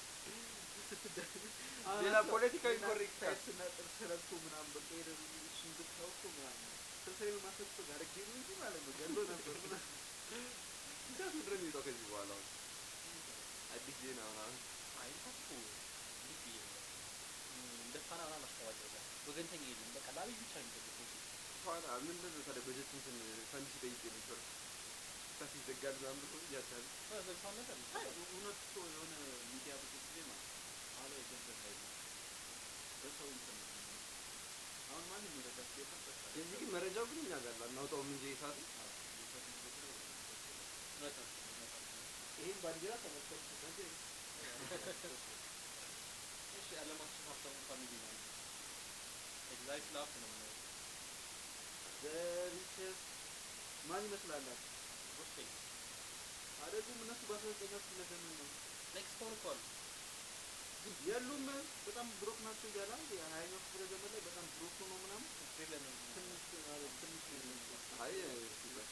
አሁን ሌላ እኮ ፖለቲካዊ ሌላ ኮሬክት ቃል ሳይንስና ጥርስ ረግቶ ምናምን በቃ ሄደህ እሱን ብታው እኮ ምናምን ስንታዊ ማፈክር ጋር ጌሩ እንጂ ማለት ነው ገሎ ነበር ምናምን ኢሳት ምንድን ነው የሚለው ከዚህ በኋላ አሁን አዲስ ዜና ምናምን አይ እንኳን እኮ እንዴት ብዬ ነው እንደ ፋና ምናምን አስተባባሪ የለም። ወገንተኛ የለም። በቃ ለአብይ ብቻ ነው የሚጠብቀው እሱ። ፋና ምንድን ነው ታዲያ በጀት እንትን ፈንድ ሲጠይቅ የነበረ ኢሳት ይዘጋል ምናምን ብሎ እያታለ እ ዘግቷል ነገር ነው። አይ እውነት እኮ የሆነ ሚዲያ ብዙ ጊዜ ማለት ነው ኋላ የገንዘብ ኃይል ነው። በሰው እንትን ነው። አሁን ማንም ይረዳት የለም በቃ የዚህ ግን መረጃው ግን እኛ ጋር አናውጣውም እንጂ ኢሳት አዎ፣ የሰው ልጅ ቁጥር በቃ እውነት ነው፣ እውነት ነው። ይህን ባንዲራ ተመልከቱ። እሺ ዓለማችን ሀብታሙ ፋሚሊ ነው ኤግዛይት ላፍ ነው የምናየው ዘሪቸስ ማን ይመስላላችሁ? ኦኬ አይደሉም እነሱ በአስራ ዘጠኛው ክፍለ ዘመን ነው ኔክስት ሆን እኮ አሉ የሉም። በጣም ብሮክ ናቸው እያለ አንድ የሀያኛው ክፍለ ዘመን ላይ በጣም ብሮክ ሆኖ ምናምን አውስትሬሊያ ነው ትንሽ ማለት ትንሽ አይ ሲባል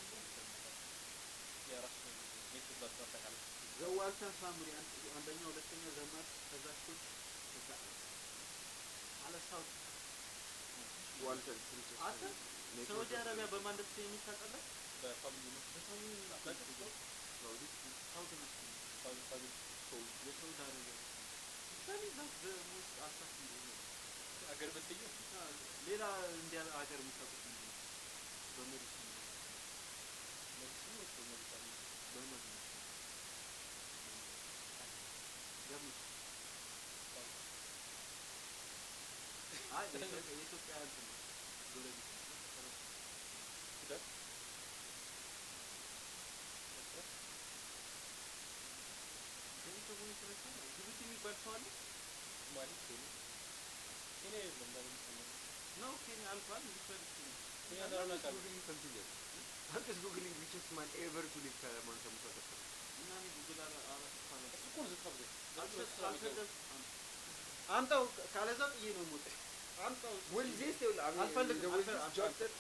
የራሱ ኔክስት ብላችሁ አጠቃላይ ዘዋልተን ፋሚሊ አንድ- አንደኛ ሁለተኛ ዘማት ከዛ ሾት ከዛ አለ ሳውት ዋልተን ፕሪንሰስ አንተ ሳውዲ አረቢያ በማን እንደተሰየመ ታውቃለህ? በፋሚሊ ነው በፋሚሊ ነው አታውቅም? ሳውዲ ሳውት መሰለኝ ፋሚሊ ፋሚሊ የሳውዲ አረቢያ ሳሚ ዛት በሞስት አሳፍ እንደሆነ አገር በሰየው ሌላ እንዲያ ሀገር የምታውቁት ምንድን ነው? በሜዲሲን ነው ሜዲሲን ወይስ በመሪ ፋሚሊ በመድ ነው ገምት። አይ የኢትዮጵያ የኢትዮጵያ እንትን ነው ጎረቤት ነው። ሱዳን ከዚህ ሰሞኑን የተነሳ ነው። ጅቡቲ የሚባል ሰው አለ ሶማሌ ኬንያ ኬንያ የለም ባለ ሚሰማ ነው? ኬንያ አልፏል። ሊፈል ይችላል። ኬንያ እንዳልሆነ ቃል ጉግሊንግ ኮንቲኒየር አንተስ ጉግሊንግ ሪቸስት ማን ኤቨር ቱ ሊቭ ከማንተ ሙሳ ተፈረ እና እኔ ጉግል አላ- አላስፋለም። እሱ እኮ ነው ዝታብዘ አልሰ- አልሰደብ- አምጣው ካለዛ ጥዬ ነው የምወጣ። አምጣው Will this still I mean አልፈልግም፣ will this አልፈልግም፣ Johnson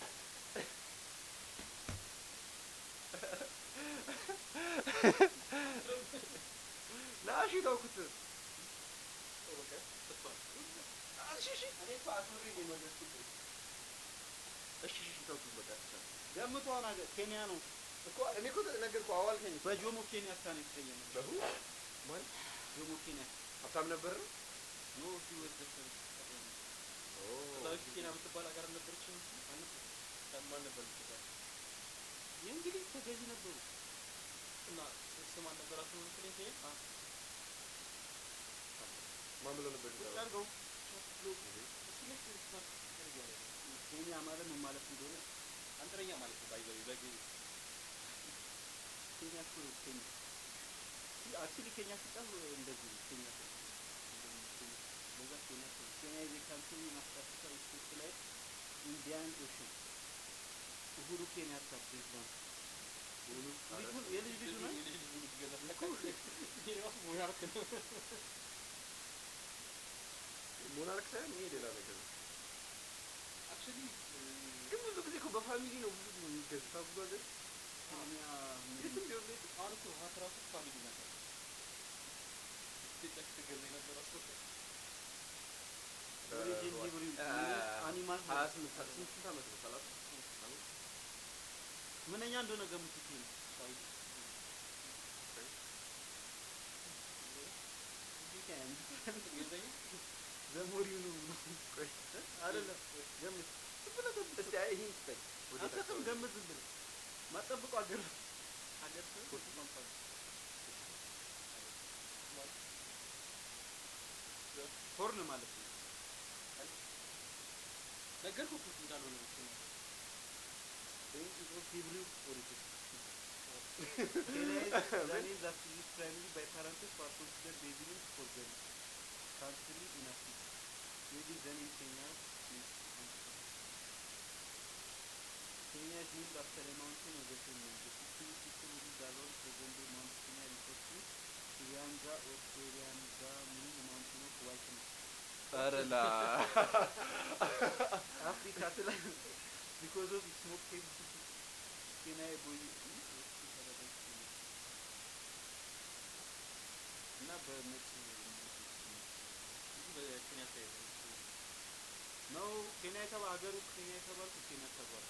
ላሽ ተውኩት በቃ ተስፋ እሺ እሺ እኔ እኮ አክብሬ ነው የመለስኩት እሺ እሺ ተውኩት በቃ ተቻለ ገምተዋን ሀገር ኬንያ ነው። እኮ እኔ እኮ ነገርኩህ አዋልከኝ በጆሞ ኬንያታ ነው የተሰየመው። በሁ ማን ጆሞ ኬንያ ሀብታም ነበር ነው ኖ ሂ ወዝ ዘ ፈርስት ከዛ በፊት ኬንያ የምትባል ሀገር አልነበረችም አልነበረም ማን ነበር የምትባል የእንግሊዝ ተገዢ ነበሩ። እና ስም አልነበራትም መሰለኝ ኬንያ ማን ብሎ ነበር ቁጭ አድርገው ሶስት ብሎ እሱ ላይ ስማርት ስፒከር እያለ ነው። ኬንያ ማለት ምን ማለት እንደሆነ አንጥረኛ ማለት ነው ባይዘው በጊዜ ኬንያ እኮ ነው ኬንያ አክቹሊ ኬንያ ሲጻፍ እንደዚህ ነው ኬንያ ተብሎ እንደዚህ ኬንያ ለዛ ኬንያ ተብሎ ኬንያ ኢዝ ኤ ካንትሪ ኢን ኢስት አፍሪካ ስፔሻላይዝ ኢን ኢንዲያን ኦሽን ኡሁሩ ኬንያታ ፕሬዝዳንት ልጁ የልጅ ልጁ ነው የልጅ ልጅ ሙሉ ቢገዛ ይሄ ራሱ ሞናርክ ነው ሞናርክ ሳይሆን ይሄ ሌላ ነገር ነው አክቹሊ ግን ብዙ ጊዜ እኮ በፋሚሊ ነው ብዙ ጊዜ የሚገዙት ብዙ ሀገር ኬንያ የትም ቢሆን ቤት አሁን እኮ ሀት ራሱ ፋሚሊ ናቸው ኢትዮጵያ ስትገዛ የነበረ ሰው ኦሪጂን ሂብሪ አኒማል ሀያ ስምንት ስንት ስንት ዓመት ነው ሰላሳ ዓመት ምንኛ እንደሆነ ገምቱት ነው ሳውዲ ገዛኝ ዘሞሪው ነው ብሎ ቆይ አይደለም ገምት ዝም ብለህ ገምት እስቲ አይ ይሄን ስጠኝ ወዴት አንተም አካባቢ? ገምት ዝም ብለህ ማጠብቀው ሀገር ነው ሀገር ሰው ሆርን ማለት ነው ነገርኩህ እኮ እንዳልሆነ እኮ ነው Then it was Hebrew origin. Kenya is the name that is used primarily by parentheses for considered babies for them. Country in Africa. Maybe then in Kenya means country. Kenya is named after a mountain of the same name. The Kikuyu people who live around present-day Mount Kenya refer to Kilianga or Kilianga meaning the mountain of whiteness. ኧረ ላ Africa because of its smoke caves Kenya boy እና በነጭ ብዙ በኬንያ ተያይዘ ነው ኬንያ የተባ ሀገሩ ኬንያ የተባልኩ ኬንያ ተባለ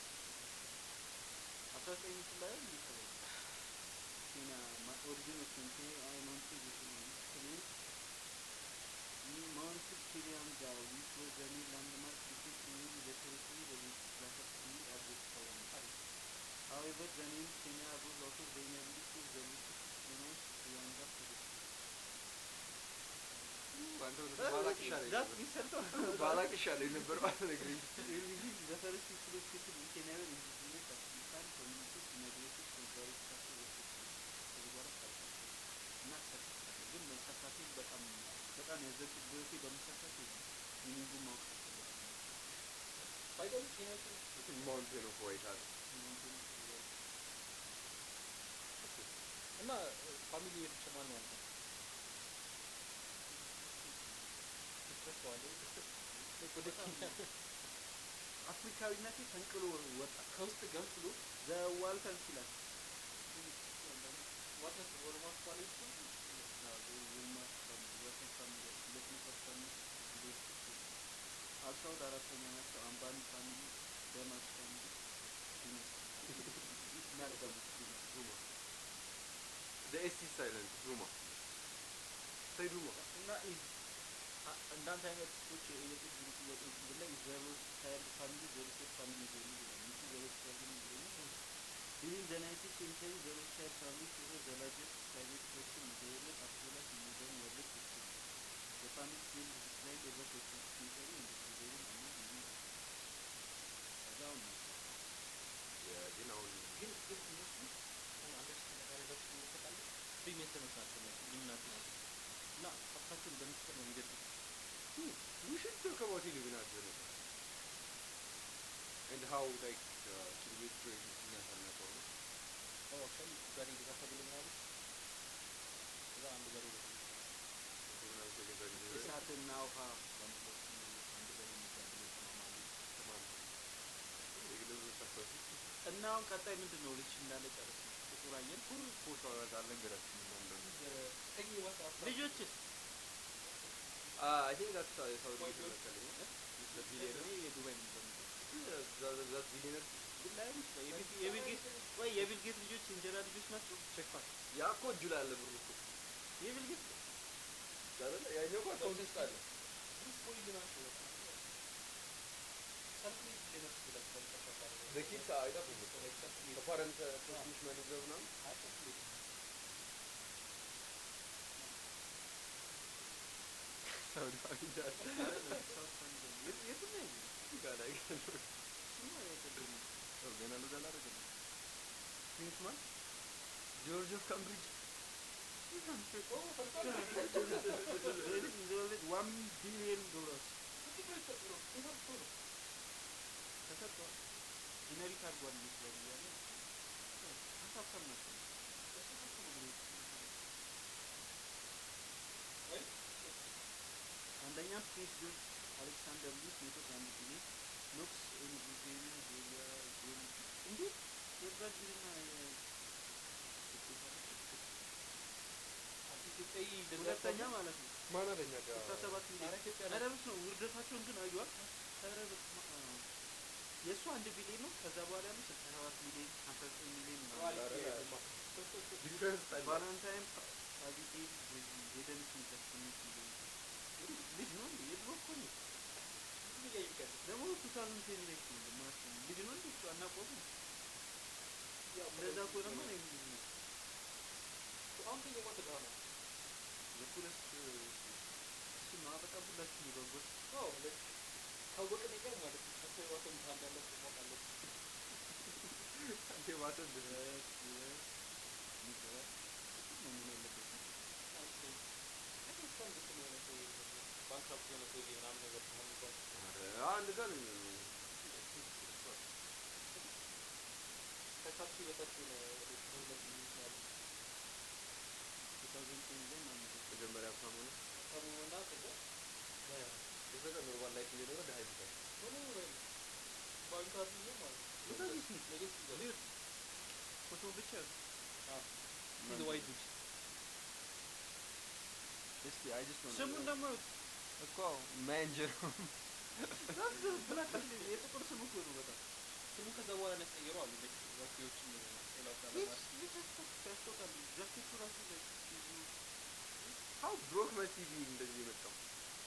አስራ ዘጠኝ ምስል ላይ ምን ተባለ ኬንያ ኦሪጂኖች ኬንያ አይ ማውንት ኬንያ ማውንት ኪሊያንጋ which was the new landmark because mainly the territory was classified to be as the colony. However, the name Kenya arose out of the inability of the British to pronounce Kilianga correctly. አንተ ወደ ባላቅ ይሻለኝ That ነበር። የሚሰርተው ባላቅ ይሻለኝ ነበር ማለት ነግረኝ the first people of people in Kenya were indigenous African communities migrated from various parts of the country. ከዚህ በኋላ ሚኒንጉን ማወቅ አልፈለኩም። ባይገርም ኬንያዎች ማውንቴን ኦፍ ዋይት አለ ሚኒንጉን ወይ- እና ፋሚሊ የፍቼ ማን ማለት ነው ትረሳዋለህ ወደ ኬንያ አፍሪካዊነቴ ፈንቅሎ ወጣ። ከውስጥ ገንፍሎ ዘዋልተን ይላል ዋትነስ ወልማርት ማለት ነው አልሳውድ አራተኛ ናቸው። አምባኒ ፋሚሊ፣ ደማስ ፋሚሊ፣ ዲነስ ናርገሙት ዲነስ ዱማ ኤስ ኢዝ ሳይለንት ዱማ say ዱማ እና ኢዝ- አ- እንዳንተ አይነት ሰዎች የጥቂት ብዙ ጥያቄዎች ብላይ ዘሮስ ቻይልድ ፋሚሊ ዘሮስ ፋሚሊ ዞኑ ይላል እንጂ ዘሮስ ቻይልድ ይለኛል During the 19th century, the Rothschild family were the largest private person in the world as well as in modern world history. The family's wealth declined over the 20th century and the prevailing among many ከዛው ነው ግን አሁን ግን ግን እነሱ አሁን አንደርስታንድ ያደረጋችሁ ታውቃለህ ፍሪሜሰኖች ናቸው እነሱ ኢሉሚናቲ ናቸው እና ሀብታቸውን በሚስጥር ነው የሚደብቁት we should talk about Illuminati in it. and how like uh, እስር ቤት ፕሮጀክት የሚያሳልፈው ነው አዎ አክቹዋሊ በሬ ግዛታ ብሎ ምናምን ከዛ አንድ በሬ ገዛ ምናምን ተገዛ ጊዜ እሳትና ውሃ በመለስ አንድ በሬ የሚጋብሉ ተማማሉ የግል ሳሳሱ እና አሁን ቀጣይ ምንድን ነው ልጅ እንዳለ ጨረስ ነው ጥቁር አየን ኩሩ ፖሽ አወራዝ አልነገራችሁም እና እንደሆነ ከጊዜ በኋላ ልጆችስ አይ ቲንክ ዳትስ ሳውዲ White መሰለኝ እኔ ቢሊየነር የዱባይ ነው የምፈልገው ዛት ቢሊየነር ግን ላይሆን ይችላል የቢል- የቢል ጌት ወይ የቢል ጌት ልጆች የእንጀራ ልጆች ናቸው ቼክ ፋክት ያ እኮ እጁ ላይ አለ ብሩ እኮ የቢል ጌት አይደለ ያኛው እኮ አካውንት ውስጥ አለ ብሩስ ቦይዝ ናቸው በጣም ሰልፍሜድ ቢሊየነርስ ብለህ በመጨረሻ ታደርገው በኪድስ አይጠፉም እኮ Like self-made. ከፓረንት ትንሽ መኒ ይዘው ምናምን አይ self-made ነው። ሳውዲ አግኝቻለሁ የትም ነው ያየው ጋር ላይ እሱማ የቀደመ ገና ለዛ አላደረገም ፕሪንስ ማን ጆርጅ ኦፍ ካምብሪጅ ዋን ቢሊየን ዶላርስ እንዴት ነው የተሰጠው? እንዴት አድርጎ ነው? ተሰጥቷል ጄኔሪክ አድርጓል ይመስላል እያለ ሀሳብሳብ ናቸው እሱ ሀብት ነው ብሎ አይ አንደኛ ፕሪንስ ጆርጅ አሌክሳንደር ሉዊስ መቶ አንድ ቢሊዮን ኖክስ ኤንድ ቡልጋሪያ ዞሪያ ዞን እንዴት የብራዚልና አንተ ኢትዮጵያዊ እንደዛ ሁለተኛ ከሆነ- ማለት ነው ማን አለኛ ጋር ስልሳ ሰባት ኧረ ሚሊዮን ኢትዮጵያ ኧረ ናት። በስመ አብ ውርደታቸውን ግን አዩዋል ኧረ በስመ አብ የእሱ አንድ ቢሊዮን ነው ከዛ በኋላ ያለው ስልሳ ሰባት ሚሊዮን ሀምሳ ዘጠኝ ሚሊዮን ምናምን ኳሊቲ ኧረ አይደለም። ዲፍረንስ ታይም ቫለንታይን አቢጌል ጄደን ስሚት ስምንት ሚሊዮን ልጅ ነው እንዴ የድሮ እኮ ነው ምን እያየህ ያለው? ደግሞ ቱ ታውዘንድ ቴን ላይ እኮ ነው ማለት ነው ልጅ ነው እንዴ እሱ አናውቀውም ያው እንደዛ ከሆነማ ነው ልጅ ነው አሁን ከኛ ጋር ተቃውሞ ዘኩለስ እሱ ነው በጣም ሁላችሁም የጓጓት አዎ like ካወቅን ነገር ማለት ነው ከሰው የባሰ እንትን እንዳላቸው ማወቅ አለብን። አንተ ባሰ እንደዚህ ድረስ ድረስ ሚገባት ነው ምን ያለበት አንተ I think በጣም እንትን የሆነ ሰው ባንክራፕት የሆነ ሰውዬ ምናምን ነገር ምናምን እንኳን ኧረ አንድ ቀን ነው የሚሆነው ከታክሲ በታች የሆነ ሁለት ሚኒት ነው ያለው ቱ ታውዘንድ ቴን ላይ ማለት ነው መጀመሪያ ሀብታም ሆነ ከመሆንና ከዛ የሰቀ ኖርማል ላይፍ እየኖረ ድሀ ይሞታል ሆኖ ወይ ባንክራፕት ነው ማለት ነው ቱታውዘንድ ስሚት ሌጌሲ ሊዩት ፎቶ ብቻ He's a white dude. እስቲ አይ ጀስት ነው ስሙን ደግሞ እኮ ማንጀር ብላክ የጥቁር ስም እኮ ነው በጣም ስሙ ከዛ በኋላ ነው ያስቀየረው አሉ like ዋኪዎችን ሌላ ያስታውቃል ጃኬቱ ራሱ ላይ ቺዙ ሀው ብሮክ መስ ቲቪ እንደዚህ የመጣው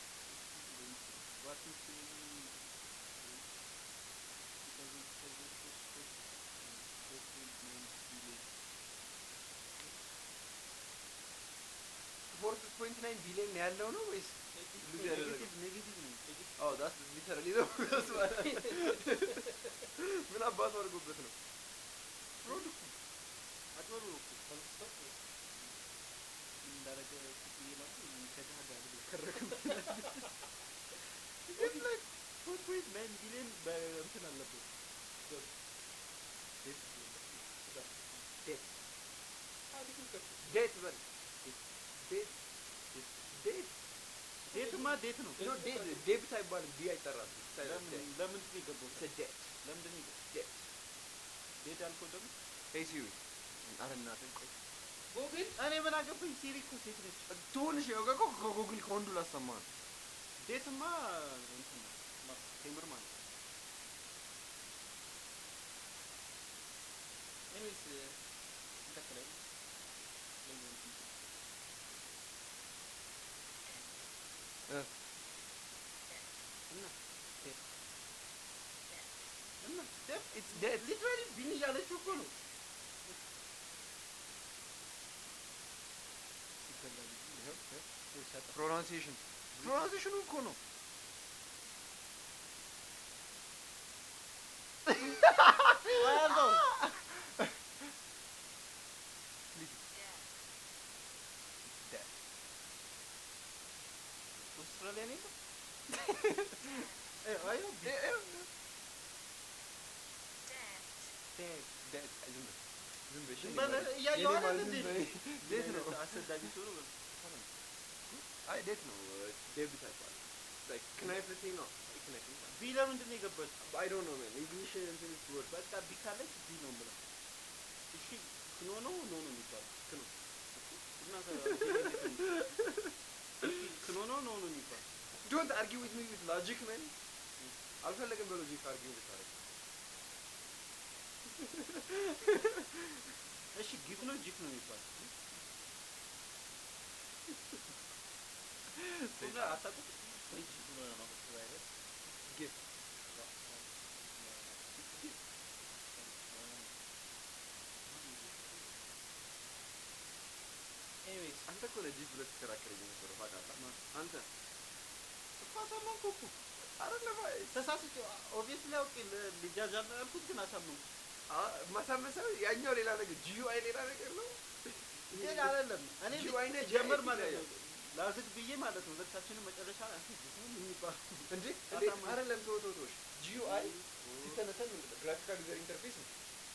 ባትንስ ፎርት ፖይንት ናይን ቢሊዮን ነው ያለው ነው ወይስ ሉዝ ያደረገው ኔጌቲቭ ነው አዎ ዳስ ሊተራሊ ነው ምን አባቱ አድርጎበት ነው ፍሮድ እኮ አጭበርብሮ እኮ እንዳረገ ክፍል ይላሉ ከድሀ ጋር ብሎ ከረክም ግን ላይ ፎር ፖይንት ናይን ቢሊዮን በእንትን አለበት ዴት ዴት ዴት በል ዴት ዴት ዴትማ ዴት ነው ኖ ዴት ዴቢት አይባልም ዲ አይጠራም ለምን ለምንድን ነው የገባው ዴት ለምንድን ነው የገባው ዴት ዴት ያልከው ደግሞ ሄይ ሲሪ አረ እናትህ ቆይ ጎግል እኔ ምን አገባኝ ሲሪ እኮ ሴት ነች ትሆንሽ ያው እኮ ከጉግል ከወንዱ ላሰማ ነው ዴትማ እንትን ነው ማ- ቴምር ማለት ነው ኤኒዌይስ እንቀጥላለን ለምን እ እና ዴት እና ዴት ኢትስ ዴት ሊትራሊ ቢን እያለችው እኮ ነው ይገላል ይኸው ይኸው ይሰጣል ፕሮናንሲዬሽን ፕሮናንሲዬሽኑ እኮ ነው አያለው ዴት አውስትራሊያ ነው የለም? እ አየው ቢ- ዴት ዴት ዝም በል ዝም በል እሺ፣ ዝም እኔ በል ማለት- እያየሁ የኔ አይደል ማለት እንዴ? ዝም በል። ዴት ነው አሰዳጅ ሰው ነው አይ ዴት ነው ዴቢት አይባልም ላይክ ክናይፍ ልትይኝ ነው አይ ክናይፍ ይባላል ቢ ለምንድን ነው የገባችው? አይ ዶንት ኖ ማን እንግሊሽ እንትን ወርድ በቃ ቢ ካለች ቢ ነው የምለው። እሺ ክኖ ነው ኖ ነው የሚባለው? ክኖ እና ከ- እሺ ክኖ ነው ኖ ነው የሚባለው? ዶንት አርጊው ዊዝ ሚ ዊዝ ሎጂክ ማን አልፈለግም በሎጂክ አርጊው ልታረግ እሺ ጊፍ ነው ጂፍ ነው የሚባለው? ሁላ አታውቁም? ፍሪጅ ብሎ ነው ቫይረስ ጊፍት ኤኒዌይስ አንተ እኮ ነህ ጂፕ ብለህ ስትከራከረኝ የነበረው ታውቃለህ አንተ እኮ አሳመንኩ እኮ አይደለም አይ ተሳስቼ ኦብቪየስሊ አውቄ ል- ልጃጃል ነው ያልኩት ግን አሳመንኩ። ማሳመን ሳይሆን ያኛው ሌላ ነገር ጂዩ አይ ሌላ ነገር ነው ግን አይደለም እኔ ጂዩ አይነ ጀመር ማለት ነው ላዝግ ብዬ ማለት ነው ሁለታችንም መጨረሻ ላይ አንተ ጂፍ ነው የሚባለው እንዴ እንዴ አሳመን- አይደለም ተው ተው ተው ጂዩ አይ ሲተነተን ምንድን ነው ግራፊካል ዩዘር ኢንተርፌስ ነው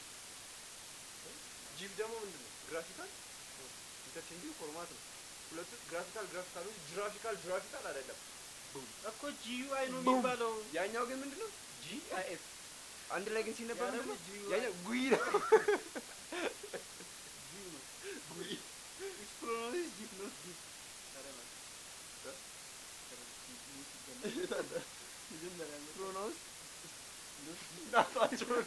ጂፍ ደግሞ ምንድን ነው ግራፊካል ኢንተርቼንጅ ፎርማት ነው ሁለቱ ግራፊካል ግራፊካል እንጂ ግራፊካል ግራፊካል አይደለም እኮ ጂዩአይ ነው ቡም። የሚባለው። ያኛው ግን ምንድን ነው ጂ አይ ኤፍ አንድ ላይ ግን ሲነበብ ያ ምንድን ደግሞ ነው GUI ያኛው ጉይ ነው ጂው ነው ጉይ ኢትስ ፕሮናውንስ ጂፍ ኖት ጂፍ ኧረ እባክህ። እ? ኧረ ጂፍ ሲጀመር መጀመሪያ ነው። ፕሮናውንስ ናታቸውን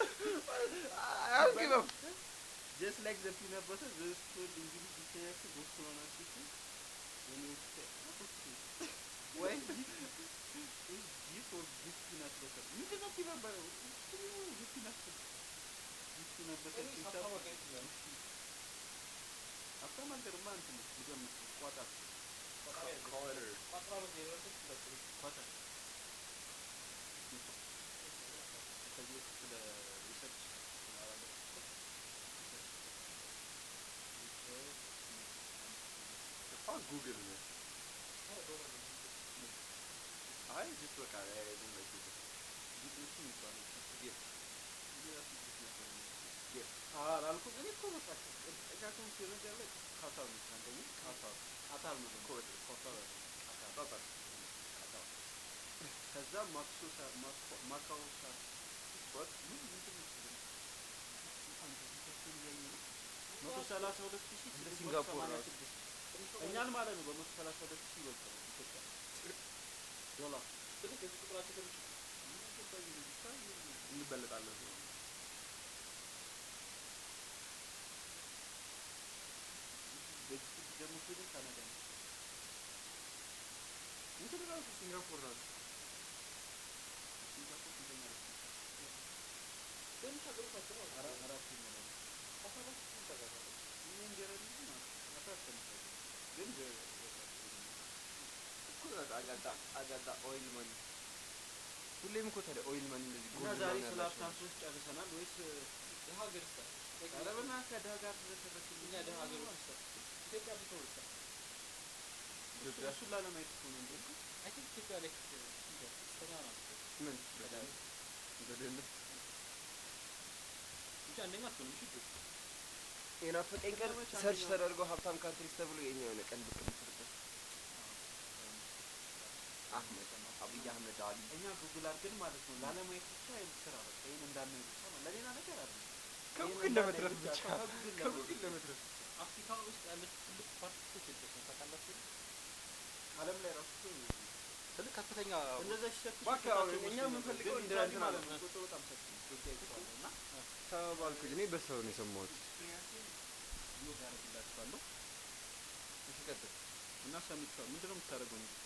አያልቅም Just like the peanut butter, those told English dictionary those pronunciation when you say okay. Why give is give or give peanut butter? ምንድን ነው peanut butter? ምንድን ነው give peanut butter? Give peanut butter ኤኒዌይስ ሲባል- ሀብታም ሀገር ይችላል ሀብታም ሀገርማ እንትን ነው ልገምት ነው ቋጣር ኮለር ቋጥራ በቃ የደረሰች ሁለት ቋጣር ከዚህ በፊት ስለ ሪሰርች ስናወራ ፋክ ጉግል ነው አይ ጅስት በቃ ዝም በል ጉግል ጂፕኖቹ የሚባለው ጊፍት የራሱ ጂፕ ነበር የሚመስለው። ጊፍት አላልኩም እኔ እኮ በቃ ጥቃቅም ሲሆን ነገር ላይ ካታር ነው አንደኛ ካታር ካታር ነው ደግሞ ኮት ካታር አይደለም፣ ካታር ጣጣ ካታር ከዛ ማክሶ ሳ- ማኮ- ማካኦ ሳ ወጥ ምን ምንድን ነው እሱ ደግሞ? አንድ ፊታቸውን እያየሁ ነው። መቶ ሰላሳ ሁለት ሺህ እንደ ስድስት መቶ ሲንጋፖር ሰማንያ ራሱ። ስድስት እኛን ማለት ነው በመቶ ሰላሳ ሁለት ሺህ ይበልጣል ኢትዮጵያ ዶላር ትልቅ የዚህ ቁጥራቸው ትንሽ ምን አገባኝ እኔ ብቻ ይሁን። እንበለጣለን ነው በዚህ ስልክ ደግሞ ስሄድም ካናዳ ነው እንትን ራሱ ሲንጋፖር ራሱ ሲንጋፖር ስንተኛ ነው? ትንሽ ሀገሮች ናቸው ማለት ነው። አራ- አራተኛ ላይ ነው። አስራ አራት ሺህ ታውቃለህ። እኛ እንጀራ ልጅ ማለት ነው። አስራ አስተምታለሁ ግን በ- በታች ነው። እኮ አጋጣ አጋጣ ኦይል መኒ ሁሌም እኮ ታዲያ ኦይል መኒ እንደዚህ እና ጎልድ ዛሬ ምናምን ስለ ያላቸው ሀብታም ሰዎች ጨርሰናል ወይስ ድሀ ሀገር ይስታ ኧረ በእናትህ ከድሀ ጋር ስለተረክልኝ እኛ ድሀ ሀገሮች ይስታ ኢትዮጵያ ብትኖር ይስታ ኢትዮጵያ እሱን ላለማየት እኮ ነው እንዴ አይ ቲንክ ኢትዮጵያ ላይ ፈተና ነው ምን ከዳር በድህነት እንጂ አንደኛ አትሆንም እሺ ጆ የናፈቀኝ ቀን ከተሞች ሰርች አንደኛው- ተደርጎ ሀብታም ካንትሪስ ተብሎ የኛ የሆነ ቀን ብቅ ምስርበት አህመድ አብይ አህመድ አሊ እኛ ጉግል አድርገን ማለት ነው ላለማየት ብቻ ይሄን ስራ በቃ ይሄን እንዳናይ ብቻ ማለት ለሌላ ነገር አይደለም። ከጉግል ይሄን ለመትረፍ እንዳናይ ብቻ ከጉግል ከጉግል ለመትረፍ ለመትረፍ አፍሪካ ውስጥ ያለች ትልቅ ፓርቲ እኮ ኢትዮጵያ ውስጥ ነው ታውቃላችሁ ዓለም ላይ ራሱ እኮ ትልቅ ከፍተኛ እንደዛ ሲሰክሱ እባክህ አሁን እኛ የምንፈልገው እንደ እንትን ማለት አለ። ነው ቁጥሩ በጣም ሰፊ ነው። ኢትዮጵያ ይባላል እና ተባልኩኝ እኔ በሰው ነው የሰማሁት ኤክስፒሪየንስን ሎግ አደርግላችኋለሁ እሺ ቀጥል እና ሰምቼዋለሁ። ምንድን ነው የምታደርገው ነው?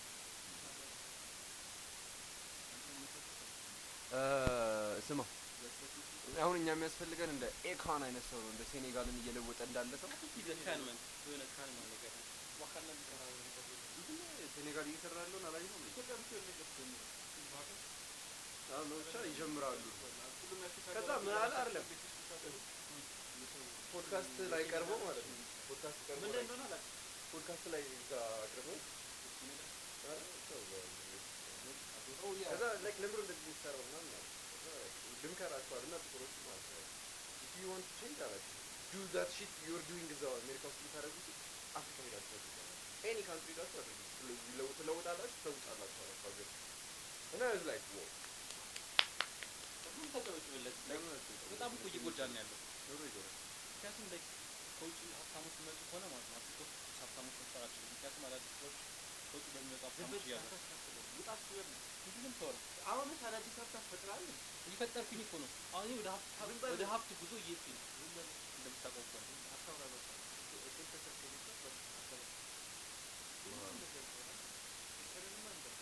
እ፣ ስማ አሁን እኛ የሚያስፈልገን እንደ ኤካን አይነት ሰው ነው እንደ ሴኔጋልን እየለወጠ እንዳለ ሰው ካንመን የሆነ ካንመን ነገር ዋካና ሊሰራ ሴኔጋል እየሰራ ያለውን አላየኸውም ኢትዮጵያ ብቻ የሆነ ነገር ጀምሮ አሁን ብቻ ይጀምራሉ ሁሉም የአፍሪካ ከዛ ሀገራት ምን አለ አይደለም ቤት ውስጥ ሲሰሩ ፖድካስት ላይ ቀርቦ ማለት ነው ፖድካስት ቀርቦ ምን ላይ ላይ እንደሆነ አላውቅም። ፖድካስት ላይ እዛ አቅርቦ ኧረ ሰው ጋር ከዛ ላይክ ለምንድን ነው እንደዚህ የሚሰራው ምናምን አለ። ከዛ ልምከራችኋል እና ጥቁሮች ማለት ነው if you want to change አላቸው do that shit you're doing እዛው አሜሪካ ውስጥ የምታደርጉት አፍሪካ ሄዳችሁ አድርጉ ኤኒ ካንትሪ ሄዳችሁ አድርጉ ትለውጥ- ትለውጣላችሁ ትለውጣላችሁ አላቸው ሀገር እና is like wow ሁሉም ተጫወችበት በጣም እኮ እየጎዳን ነው ያለው ኑሮ ይጎዳል ምክንያቱም ላይ ከውጭ ሀብታሞች የሚመጡ ከሆነ ማለት ነው አፍሪካ ውስጥ ሀብታሞች መፍጠር አልችልም ምክንያቱም አዳዲስ ሰዎች ከውጭ በሚመጡ ዝም ሀብታሞች ብለህ እያሉ ሳታስከፍለው ውጣ ስትበል ነው። ምንድን ነው የምታወራው አሁንስ አዳዲስ ሀብታት ፈጥረሃል። እየፈጠርኩኝ እኮ ነው አሁን እኔ ወደ ሀብት ዝም በል። ወደ ሀብት ጉዞ እየሄድኩኝ ነው ዝም በል እንደምታውቀው ከሆነ አታውራ በቃ። እድል ተሰጥቶ መስራት በቃ አታውራ። ሁሉም እንደዛ ይባላል። ፍቅርንማ እንደዛ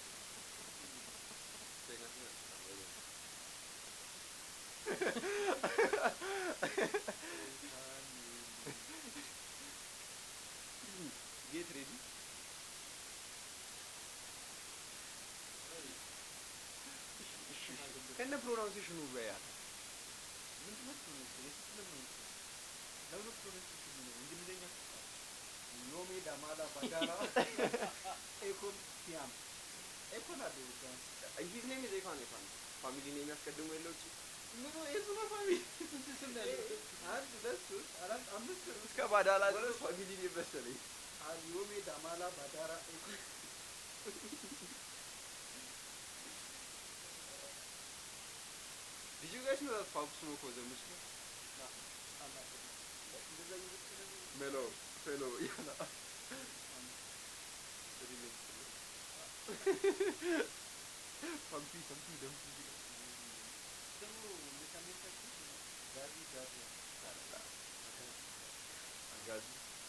ቻይና ሲመጣ በጣም ወይ ጌት ሬዲ ከነ ፕሮናውንሴሽኑ በያት ምንድን ነው ፕሮናንሴሽን? የስንት ለምን ነው? ለምን ነው ፕሮናንሴሽን ነው? እንግሊዘኛ ትጽፋለህ። ዮሜ ዳማላ ባዳራ ኤኮን ቲያም ኤኮን አለው ቢያንስ ሂዝ ኔም ኢዝ ኤካን ኤካን ፋሚሊ ኔም ያስቀድሞ የለው እቺ ምን የሱ ነው ፋሚሊ ስንት ስም ነው ያለው? አንድ ሁለት ሶስት አራት አምስት ነው። እስከ ባዳላ ድረስ ፋሚሊ ኔም መሰለኝ ዮሜ ዳማላ ባዳራ ኤኮን Did you guys know that Pop Smoke was a Muslim? እንደዛ እየመሰለ ነው። Mellow, fellow, ያላ ፓምፒ ፓምፒ ደምፒ ደግሞ እንዴት አሜሪካ ችግር ጋዚ ጋዚ አጋዚ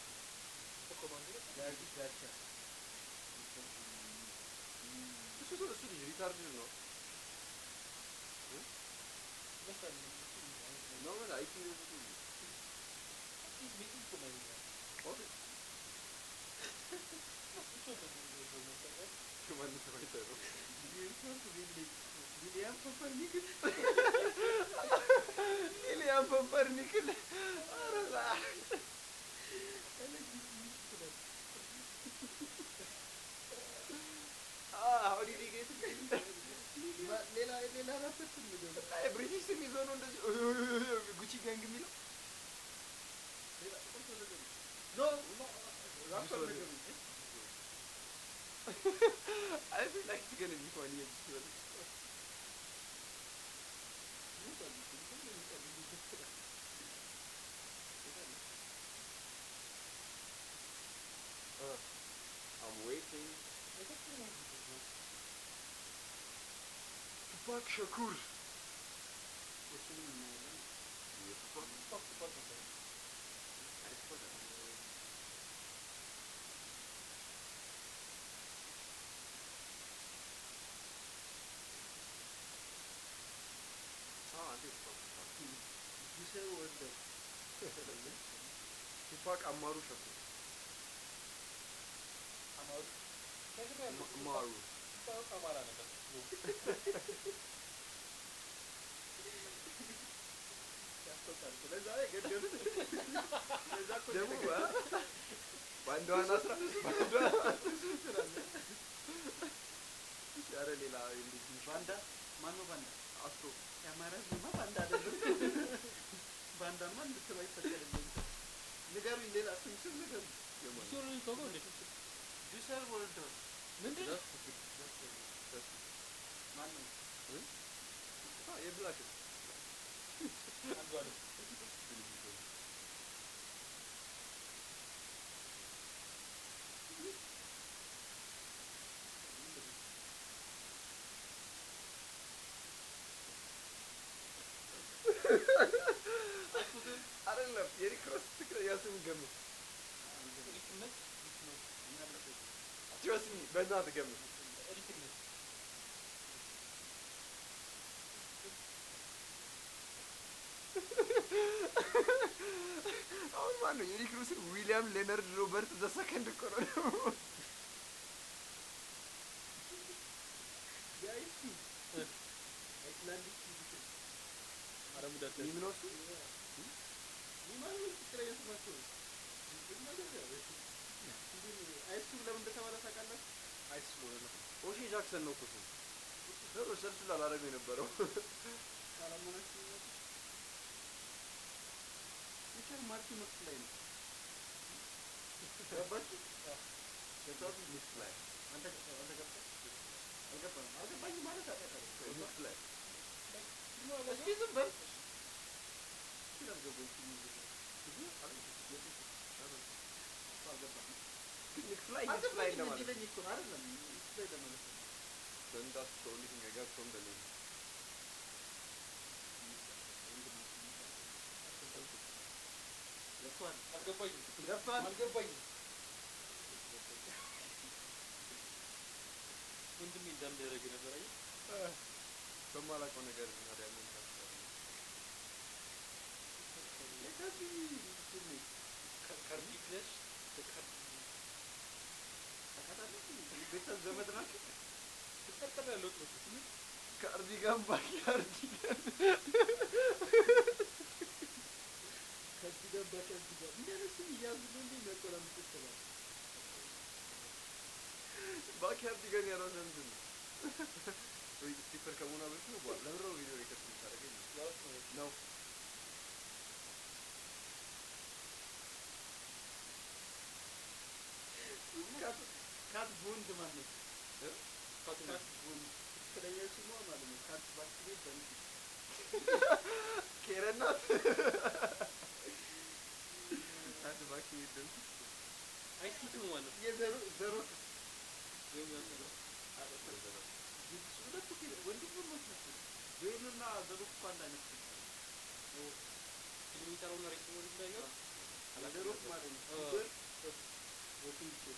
ጋዚ ጋቻ እሱ ሰው እሱ ልጅ ሪታርድ ነው ነው ማለት አይቲ ከማን ተማይተ ነው ዊሊያም ኮፐርኒክስ ኢሊያን ፐምፐርኒክል አረላ how did he get ሌላ ሌላ አላሰብኩም ነገር ብሪቲሽ ስም ይዞ ነው እንደዚህ ጉቺ ጋንግ የሚለው ሌላ ቁርጥ ነገር ኖ ኖ ራሱ Sorry. ነገር I feel like it's gonna be funny at this point. Uh, I'm waiting. Tupac Shakur. እሱንም እናያለን Yeah, Tupac. I suppose I- Ah, I think Tupac. ጁሰር ወልደ ቱፓቅ አማሩ ሸኩር አማሩ ማሩ አማራ ነበር ያስቆጣል ስለዛ የገደሉት ለዛ እኮ ደግሞ የተገደሉት። አ- በአንዷ አስራ በአንዷ ኧረ ሌላ እንደዚህ ትንሽ ባንዳ ማነው ባንዳ? አፍሮ የአማራ ህዝብማ ባንዳ አይደለም። ባንዳማ እንድትለው አይፈቀድልኝም። ንገሩኝ፣ ሌላ ስም ስም ንገሩኝ። የማን ሲሆን ተውቀው እንዴ ጁሰር ወልደው ምንድን ነው? ማነው? አ የብላክ አንዱ አለ አይደለም የሪክ ሮስ ትክክለኛ ስም ገምት ሪክነት ትረስት ሚ በእናትህ ገምት ሪክነት አሁን ማን ነው የሪክ ሮስን ዊሊያም ሌነርድ ሮበርት ዘ ሰከንድ እኮ ነው ደግሞ የአይቲ አይስላንዲክ ፊዚክስ አረሙዳት ሚም ነው እሱ ይህ ማለት ትክክለኛ ስማቸው ነው። ግን ነገር ያው እንግዲህ አይሱ ለምን እንደተባለ ታውቃላችሁ? አይስ ስለሆነ ነው ኦሼ ጃክሰን ነው እኮ ስሙ ነው ሰርች ላላረገው የነበረው ካላመናችሁ ይመጡ። ሪቻርድ ማርቲን ወቅት ላይ ነው። ገባችሁ? ገብታችሁ? ሚክስ ላይ አንተ አንተ ገብተህ አልገባም አልገባኝ ማለት አውቃለሁ። ሚክስ ላይ እስኪ ዝም በል እስኪ አልገባኝ እስኪ ሙዚቃ አልገባም ግን ሚክስ ላይ ሚክስ ላይ አልገባኝ እንደማለት እንዲለኝ እኮ ነው አይደለም እሱ ላይ ለማለት ነው። then that's the only thing I got from the name ገብቶሃል? አልገባኝም ገብቶሃል? አልገባኝም ወንድሜ እንዳንደረገ ነበር አየህ በማላውቀው ነገር ታዲያ ምን ታስባለህ? የከዚህ እንትን ነኝ። ካርዲግነስ ታውቃታለህ? ቤተሰብ ዘመድ ናቸው። ትጠርጠር ያለው ጥሩ ካርዲጋን ባካርዲጋን ከዚህ ጋር ከዚህ ጋር እንዲህ አይነት ስም እያዙ ነው እንዴ የሚያቆላምጡት ይችላል። ባካርዲጋን ያለው ምንድን ነው? ወይ ስቲፐር ከመሆኗ በፊት ነው በኋላ ለምንድን ነው ቪዲዮ ሪከርድ የምታደርገኝ? ማለት ነው ነው ካት ካት ቦንድ ማለት ነው። ካቱ ካት ቦንድ ትክክለኛ ስሟ ማለት ነው። ካት ባክቴሪ በንድ ኬረናት አንድ ባኪ ይደም አይሲቱ ማለት ነው የዘሩ ዘሮክ ወይም ያሰለው ሁለቱ ወንድሞች ናቸው። ጆይንና ዘሮክ እኮ አንድ አይነት ስም ነው። ፊልም የሚሰራውና ሬስቶራንት እንዳየው ዘሮክ ማለት ነው። አ- ፊገር ወኪንግ ሼፕ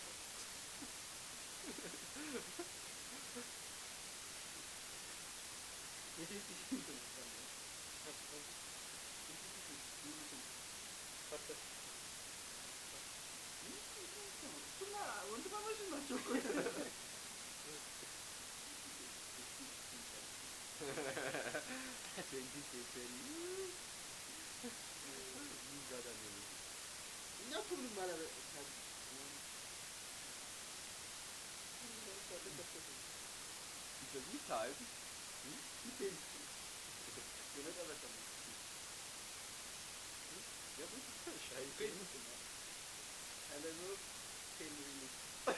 የሴት ስንት ነው? ሙሉ ስም ፓርተር እሱማ ወንድማማች ናቸው እኮ። ትዌንቲ ሴንቸሪ ዛዳ ነው እኛ እኮ ምንም አላለ- እንደዚህ ታይም የመጨረሻ ነው። ሻይ ኤሌኖር ሄንሪ ነች።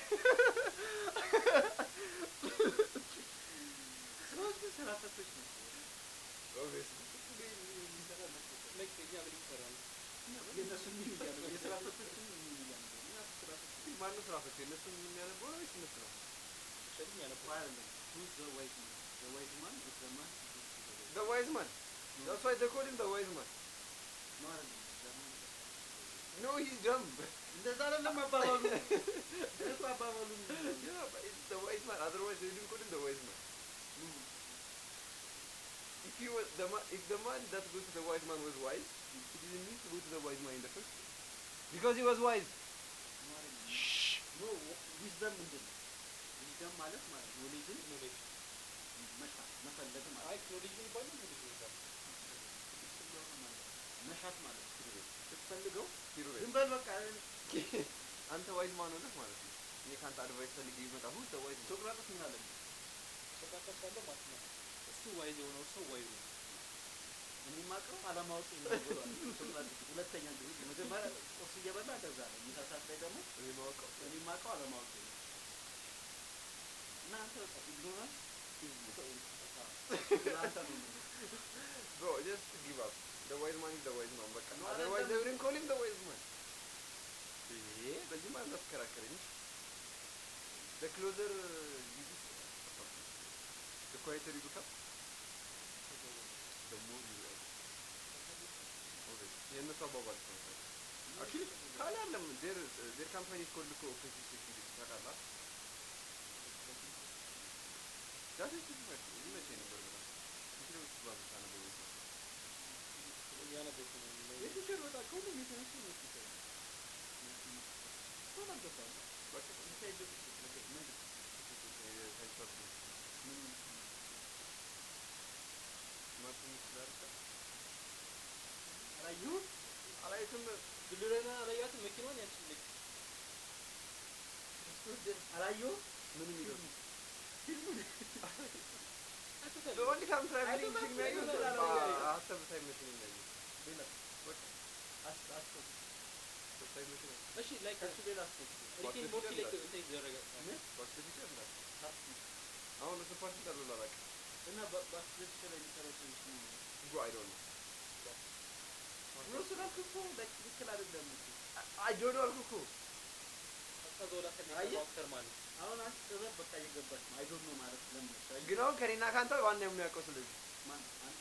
ስራዎች ግን ስራ ፈቶች ናቸው። ኦብቪየስሊ የሚሰራ ናቸው። ላይክ እኛ ምን ይሰራል የእነሱ ሚል እያለ የስራ ፈቶችን ሚል እያለ እኛ ስራ ፈቶች ማነው ስራ ፈቶ የእነሱ የሚያነበው ነው ወይስ እነሱ ነው? ሸልም ያነበው አይደለም። Who's the wise man? The wise man is the man who goes to the wise. The wise man. That's why they call him the wise man. No, አይደለም። The man that comes to the wise. No, he's dumb. እንደዛ አይደለም አባባሉ። እኔ እኮ አባባሉን yeah, but it's the wise man. Otherwise, they didn't call him the wise man. ነው። If he was the man, if the man that goes to the wise man was wise, he didn't need to go to the wise man in the first place. Because he was wise. ነው አይደለም። Shh. ኖ ዊዝደም ምንድን ነው? ዊዝደም ማለት ማለት ኖሌጅን ኖሌጅ መሻት መፈለግ ማለት አይ ኖሌጅ ነው ይባላል ኖሌጅ ነው ይባላል ስለሆነ ማለት ነው። መሻት ማለት ነው። ስትፈልገው Hero ዝም በል በቃ አንተ ዋይዝ ማን ሆነህ ማለት ነው። እኔ ከአንተ አድቫይስ ፈልጌ ቢመጣ ሁሉ the wise man. ሶቅራጥስ ምን አለ? በርካታ ሰው አለው ማለት ነው። እሱ ዋይዝ የሆነው ሰው ዋይዝ ነው። እኔ የማውቀው አለማወቅ ነው ብሏል ሶቅራጥስ። ሁለተኛ ጊዜ መጀመሪያ ቁርስ እየበላ እንደዛ ነው። ምሳ ሰዓት ላይ ደግሞ እኔ ማወቀው እኔ የማውቀው አለማወቅ ነው። እናንተ በቃ ኢግኖራንስ ለአንተ ነው የምልህ። Bro, just give up. The wise man is the wise man. በቃ No, otherwise አይደለም። they wouldn't call him the wise man. ይሄ በዚህ ማለት አትከራከረኝ። The closer you get, the quieter you become, the more you realize. Obviously. የእነሱ አባባል ነው። Actually, ካለ አይደለም their their company is called እኮ offensive security ታውቃለህ? That is different. ይመቸኝ ነበር በጣም። እንትን ውስጥ ባሉት አነበበኝ ሰው እያነበብኩ ነው የሚለው። የቲቸር በቃ ከሁሉም የተነሱ ነው ቲቸር ሆን አልገባም በቃ ኢንሳይድ ምንድን የሳይንስ ፋክተሪ ምን ስማርት ሚስ ዳርቻ አላየሁም አላየትም ድልድለና አላያትም መኪናዋን ያቺ ልክ አላየሁም ምን የሚለው ፊልሙን አይቶታል። The only time traveling አይደለም፣ film ያየሁት አይደለም፣ አ- አላየሁም። ሀሳብ ሳይመሽን እንዳየሁት ሌላ በቃ አስ- አስቶት ሀሳብ ሳይመሽን እሺ ላይክ ከሱ ሌላ አስቶት ሪክ ኤንድ ሞርቲ ላይክ እንትን የተደረገ ምን ባክ ቱ ፊቸር እንዳለ ፓርቲ አሁን እሱ ፓርቲ እንዳለው ላላውቅም እና በአስቶት ላይ የሚሰራው ሰዎች ምን ነው ጉ አይ ዶንት ብሎ ስላልክ እኮ ላይክ ትክክል አይደለም እኮ አይ ዶንት ኖ አልኩህ እኮ ቀዝቃዛ ወላ ከሚ አየህ? አክተር ማለት ነው። አሁን አንተ ጥበብ በቃ እየገባች ነው አይ ዶንት ኖ ማለት ለምነሽ ግን አሁን ከኔና ከአንተ ዋና የሚያውቀው ስለዚህ ማን አንተ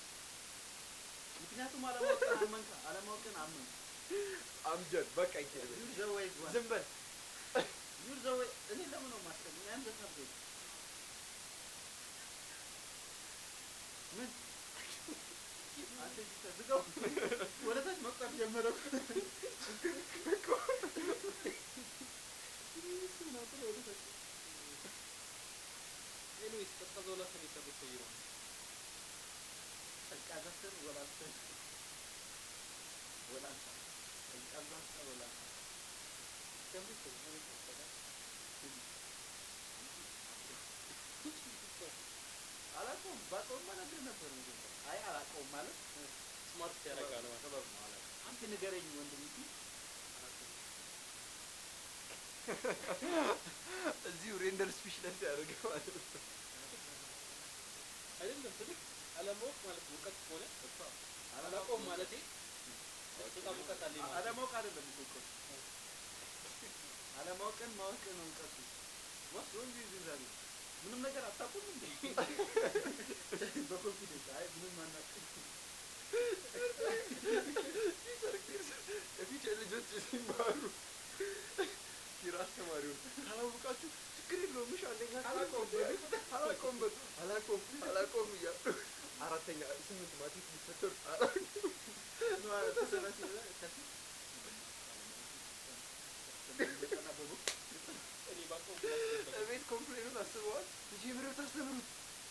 ምክንያቱም አለማወቅን አመንካ አለማወቅን አመንክ አምጀድ በቃ ይችላል ዩር ዘ ዌይ ዋን ዝም በል ዩር ዘ ዌይ እኔ ለምን ነው የማስቀምጥ ያን ዘ ሳብጀክት ምን አንተ እዚህ ተዝጋው ወደ ታች መቁጠር ጀመረ እኮ እሱን አጥሎ ወደ ታች ኤኒዌይስ ቀዝቃዛ ወላ ከሚ የሰሩት ሰውዬ ማለት ነው። ቀዝቃዛ ስር ወላንሳ ወላንሳ ቀዝቃዛ ስር ወላንሳ ከምሪ ሰው ነው የሚቀጥለው። አላውቀውም ባውቀውማ እነግርህ ነበር መጀመሪያ አይ አላውቀውም ማለት ስማርት ያደርጋል ማለት ነው። ጥበብ ነው አላውቅም አንተ ንገረኝ ወንድም እንጂ አላውቅም እዚሁ ሬንደር ስፒች ላይ ሲያደርግ ማለት ነው አይደለም ስልክ አለማወቅ ማለት እውቀት ከሆነ እሷ አላውቀውም ማለቴ በጣም እውቀት አለኝ ማለት ነው። አለማወቅ አይደለም እኮ እውቀቱ አለማወቅን ማወቅ ነው እውቀቱ ዋስ ሮንግ ዩ ዛሬ ምንም ነገር አታውቁም እንዴ በኮንፊደንስ አይ ምንም አናውቅም የፊቸር ልጆች ሲማሩ ኪራ አስተማሪውን ካላወቃችሁ ችግር የለውም እሺ አንደኛ አላውቀውም በሉ አላውቀውም በሉ አላውቀውም አላውቀውም እያሉ አራተኛ ስምንት ማትሪክ ሊፈተሩ አላውቅም ነው አለ ተሰራሲ ከሲ እኔ ባውቀው ብላችሁ ቤት ኮምፕሌኑን አስበዋል ልጅ ምሬው ታስተምሩት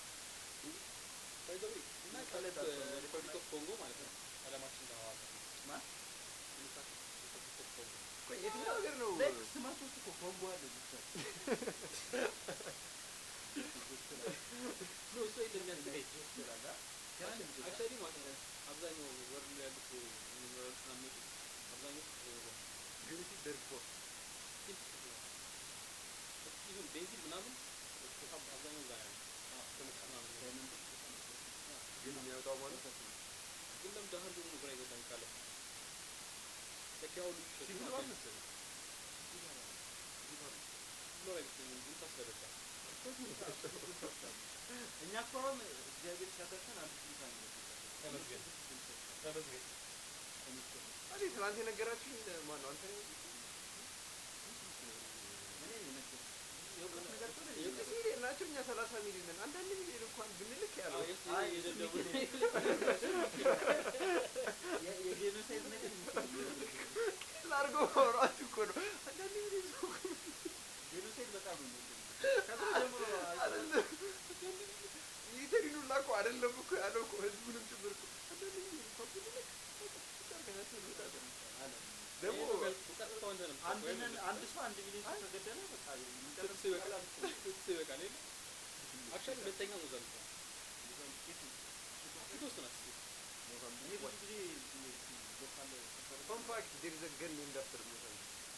By the way, እና እና ቀለድ ቀለድ አልተባለም። ሪፐብሊክ ኦፍ ኮንጎ ማለት ነው አለማችን ጋር ማለት ነው። ማን ዲሞክራቲክ ሪፐብሊክ ኦፍ ኮንጎ ቆይ የትኛው ሀገር ነው ላይክ ስማቸው ውስጥ እኮ ኮንጎ አለ ብቻ ኖ እሱ የለም ያዘጋጅ ይችላል አክቹዋሊ ማለት ነው አብዛኛው ወርልድ ላይ ያሉት ሚነራሎች ምናምን የሚወጡት አብዛኞቹ ከኮንጎ ነው። ግን ሲ ደርፎ ኢቭን ቤንዚን ምናምን በጣም አብዛኛው እዛ ነው ያለው። ከሙቀት ምናምን ነው። ግን የሚያወጣው ማለት ግን ለምን ደሃ እንደሆኑ ነው ግራ ይገባኝ ካለ ለካ ያው ልጅ ሸጡ ሲቪል ማለት ዋር ነው። መሰለኝ ኖር አይመስለኝም ግን ታስደረጋል እኛ እኮ አሁን እግዚአብሔር ሲያተርፈን አንድ ስልሳ ነው ተመስገን ተመስገን አዲ ትናንት የነገራችሁኝ ማን ነው አንተ ነው እኔ ነኝ የነገርኩህ። የእውቀት ነገር ከሆነ እኔ ስድስት ነኝ ሚሊዮን ናቸው እኛ ሰላሳ ሚሊዮን ነን አንዳንድ ሚሊዮን እንኳን ብንልክ ያለው አይ የደደቡ እሱ የ- የጄኖሳይድ ነገር ላርጎ ማውራት እኮ ነው አንዳንድ ሚሊዮን ሰው እኮ ጄኖሳይድ በጣም ነው የሚወደው። ከድሮ ጀምሮ አይደለም ሚሊተሪን ሁላ እኮ አይደለም እኮ ያለው እኮ ህዝቡንም ጭምር እኮ አንዳንድ ሚሊዮን እንኳን ብንልክ በቃ በቃ አድርገናቸው እንወጣለን። አለ። ደግሞ ቀጥታ ወንድ ነው አንድ ነን- አንድ ሰው አንድ ሚሊዮን ሰው ከገደለ በቃ የሚቀጥለው ስድስት ይበቃል ስድስት ይበቃል የለ አክቹዋሊ ሁለተኛ ሞዛምቢክ ነው። ሞዛምቢክ ነው። አፍሪካ ውስጥ ናት። ሞዛምቢክ እኔ ብዙ ዋት ጊዜ ሎካል ሰፈር ፈን ፋክት ዴር ኢዝ አ ገን ኔምድ አፍተር ሞዛምቢክ